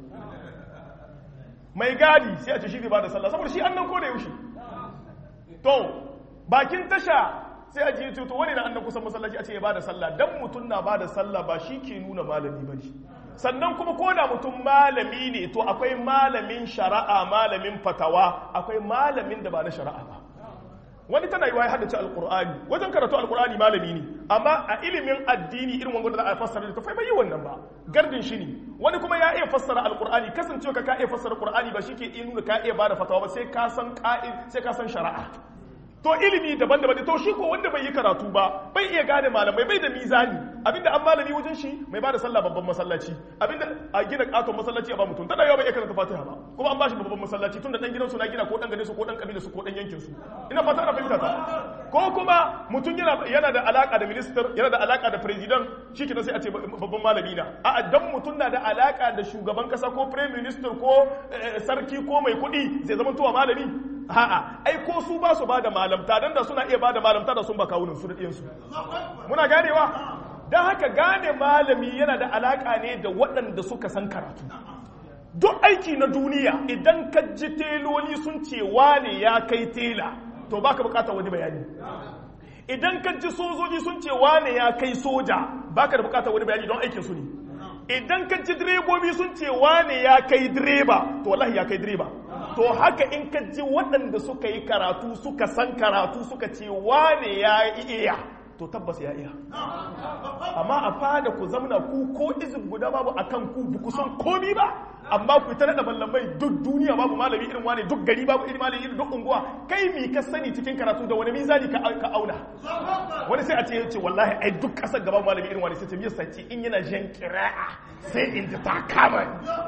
mai gadi sai a ce shi zai bada sallah saboda shi annan ko da yaushe to bakin tasha sai a ji to wani na annan kusan masallaci a ce ya bada sallah dan mutum na bada sallah ba shi ke nuna malami ba shi sannan kuma ko da mutum malami ne to akwai malamin shari'a malamin fatawa akwai malamin da ba na shari'a ba wani tana yi wa ya haddace alkur'ani wajen karatu alkur'ani malami ne amma a ilimin addini irin wanda za a fassara da tafai bai yi wannan ba gardin shi ne wani kuma ya iya fassara alkur'ani kasancewa ka ka iya fassara alkur'ani ba shi ke nuna ka iya bada fatawa ba sai ka san ka'id sai ka san shari'a to ilimi daban-daban to shi ko wanda bai yi karatu ba bai iya gane malamai bai da mizani abinda an malami wajen shi mai bada sallah babban masallaci abinda a gina katon masallaci a ba mutum tana yawa bai iya karanta fatiha ba kuma an bashi babban masallaci tunda dan gidansu na gina ko dan gane su ko dan kabila su ko dan yankin su ina fata ana fahimta ta ko kuma mutum yana yana da alaka da minister yana da alaka da president shikenan sai a ce babban malami na a dan mutum na da alaka da shugaban kasa ko prime minister ko sarki ko mai kuɗi zai zama tuwa malami a'a ai ko su ba su ba da malamta dan da suna iya ba da malamta da sun ba kawunan su da ɗiyansu muna ganewa don haka gane malami yana da alaƙa ne da waɗanda suka san karatu duk aiki na duniya idan ka ji teloli sun ce wane ya kai tela to baka bukatar wani bayani idan ka ji sojoji sun ce wane ya kai soja baka da bukatar wani bayani don aikin su ne idan ka ji direbobi sun ce wane ya kai direba to wallahi ya kai direba to haka in ka ji waɗanda suka yi karatu suka san karatu suka ce wane ya iya to tabbas ya iya amma a fada ku zamna ku ko izin guda babu akan ku ba ku san komi ba amma ku ta da mallamai duk duniya babu malami irin wane duk gari babu irin malami irin duk unguwa kai mi ka sani cikin karatu da wani mizani ka auna wani sai a ce yace wallahi ai duk kasar gaban malami irin wani sai ce me sace in yana jan qira'a sai in ji ta kama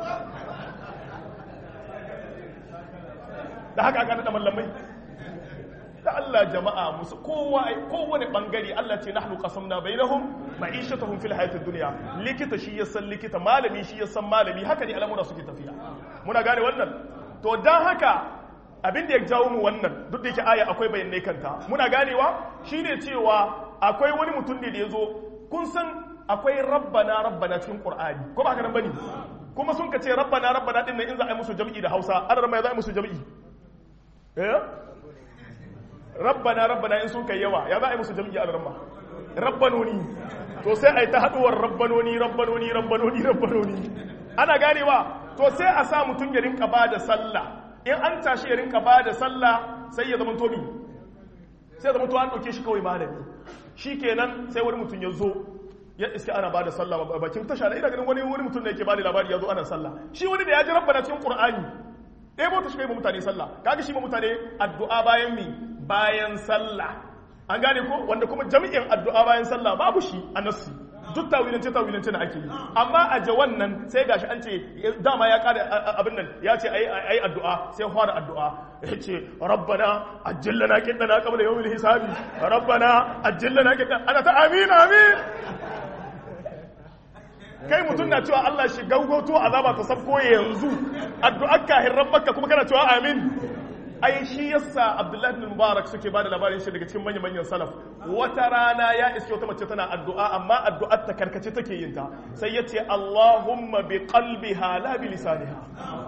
da haka aka da mallamai da Allah jama'a musu kowa kowane bangare Allah ce nahnu qasamna bainahum ma'ishatahum fil hayatid dunya likita shi ya san likita malami shi ya san malami haka ne al'amura suke tafiya muna gane wannan to dan haka abin da ya jawo mu wannan duk da yake aya akwai bayanai kanta muna ganewa shine cewa akwai wani mutum ne da yazo kun san akwai rabbana rabbana cikin qur'ani ko ba haka nan bane kuma sun ka ce rabbana rabbana din nan in za a yi musu jami'i da Hausa an rama ya za a yi musu jami'i eh rabbana rabbana in sun kai yawa ya za a yi musu jam'i al-ramma rabbanoni to sai a yi ta haduwar rabbanoni rabbanoni rabbanoni rabbanoni ana ganewa to sai a sa mutum ya rinka ba da sallah in an tashi ya rinka ba da sallah sai ya zama tobi sai ya zama to an ɗauke shi kawai malami shi kenan sai wani mutum ya zo ya iska ana ba da sallah bakin tasha da ina ganin wani wani mutum da yake ba da labari ya zo ana sallah shi wani da ya ji rabbana cikin qur'ani ɗaya bauta shi kai ma mutane sallah kaga shi ma mutane addu'a bayan mi bayan sallah an gane ko wanda kuma jami'in addu'a bayan sallah babu shi a nassi duk tawilance tawilance na ake yi amma a jawan nan sai gashi an ce dama ya kare abin nan ya ce ai ai addu'a sai fara addu'a ya ce rabbana ajillana qiddana qabla yawmil hisabi rabbana ajillana qiddana ana ta amin amin kai mutum na cewa Allah shi gaugoto azaba ta sabko yanzu addu'ar kahin rabbaka kuma kana cewa amin ai shi yasa Abdullahi bin Mubarak suke bada labarin shi daga cikin manyan manyan salaf wata rana ya iske wata mace tana addu'a amma addu'ar ta karkace take yin ta sai yace Allahumma bi qalbiha la bi lisaniha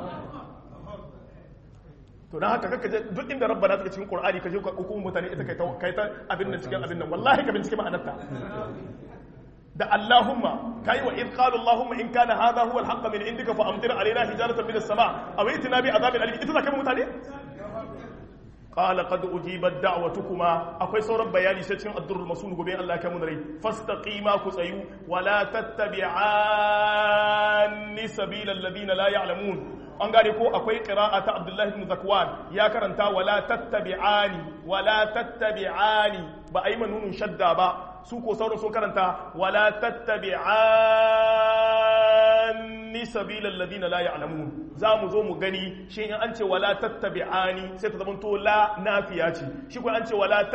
to dan haka kaka duk inda rabbana take cikin Qur'ani ka je ka hukumu mutane ita kai ta kai ta abin nan cikin abin nan wallahi ka bincike ma'anarta da Allahumma kai wa id qala Allahumma in kana hadha huwa al-haqq min indika fa amtir alaina hijaratan min as-sama' aw itina bi adhabin alim ita zaka mutane qala qad ujibat da'watukuma akwai sauran bayani sai cikin ad-durrul masul gobe Allah ya kai mun rai fastaqima ku tsayu wa la tattabi'anni sabilal ladina la ya'lamun an gane ko akwai qira'a ta Abdullah ibn Zakwan ya karanta wala tattabi'ani wala tattabi'ani ba ayi manunun shadda ba su ko sauran sun karanta wala tattabi'ani sabilal ladina la ya'lamun za mu zo mu gani shi in an ce wala tattabi'ani sai ta zamanto la nafiya ce shi ko an ce wala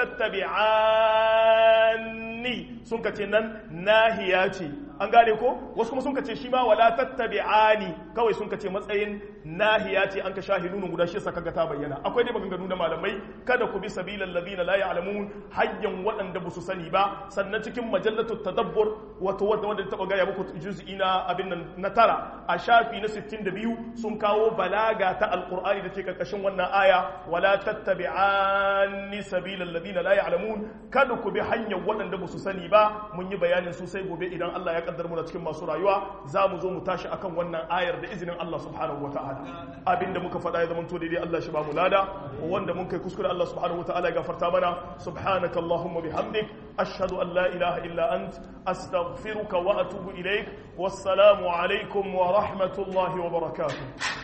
tattabi'ani sun kace nan nahiya ce an gane ko wasu kuma sun kace shi ma wala tattabi'ani kawai sun kace matsayin nahiya ce an ka shahi nunun guda shi saka ga ta bayyana akwai dai maganganu na malamai kada ku bi sabilal ladina la ya'lamun hayyan waɗanda ba su sani ba sannan cikin majallatu tadabbur wato wanda wanda ta gaya muku juz'i na abin nan na tara a shafi na 62 sun kawo balaga ta alqur'ani da ke karkashin wannan aya wala tattabi'anni sabilal ladina la ya'lamun kada ku bi hanyar waɗanda ba su sani ba mun yi bayanin su sai gobe idan Allah ya kaddar mu da cikin masu rayuwa za mu zo mu tashi akan wannan ayar da izinin Allah subhanahu wata'ala abinda muka faɗa ya zama to daidai Allah shi ba mu lada wanda mun kai kuskure Allah subhanahu wata'ala ya gafarta mana subhanaka allahumma bihamdik ashhadu an la ilaha illa ant astaghfiruka wa atubu ilaik wassalamu alaikum wa rahmatullahi wa barakatuh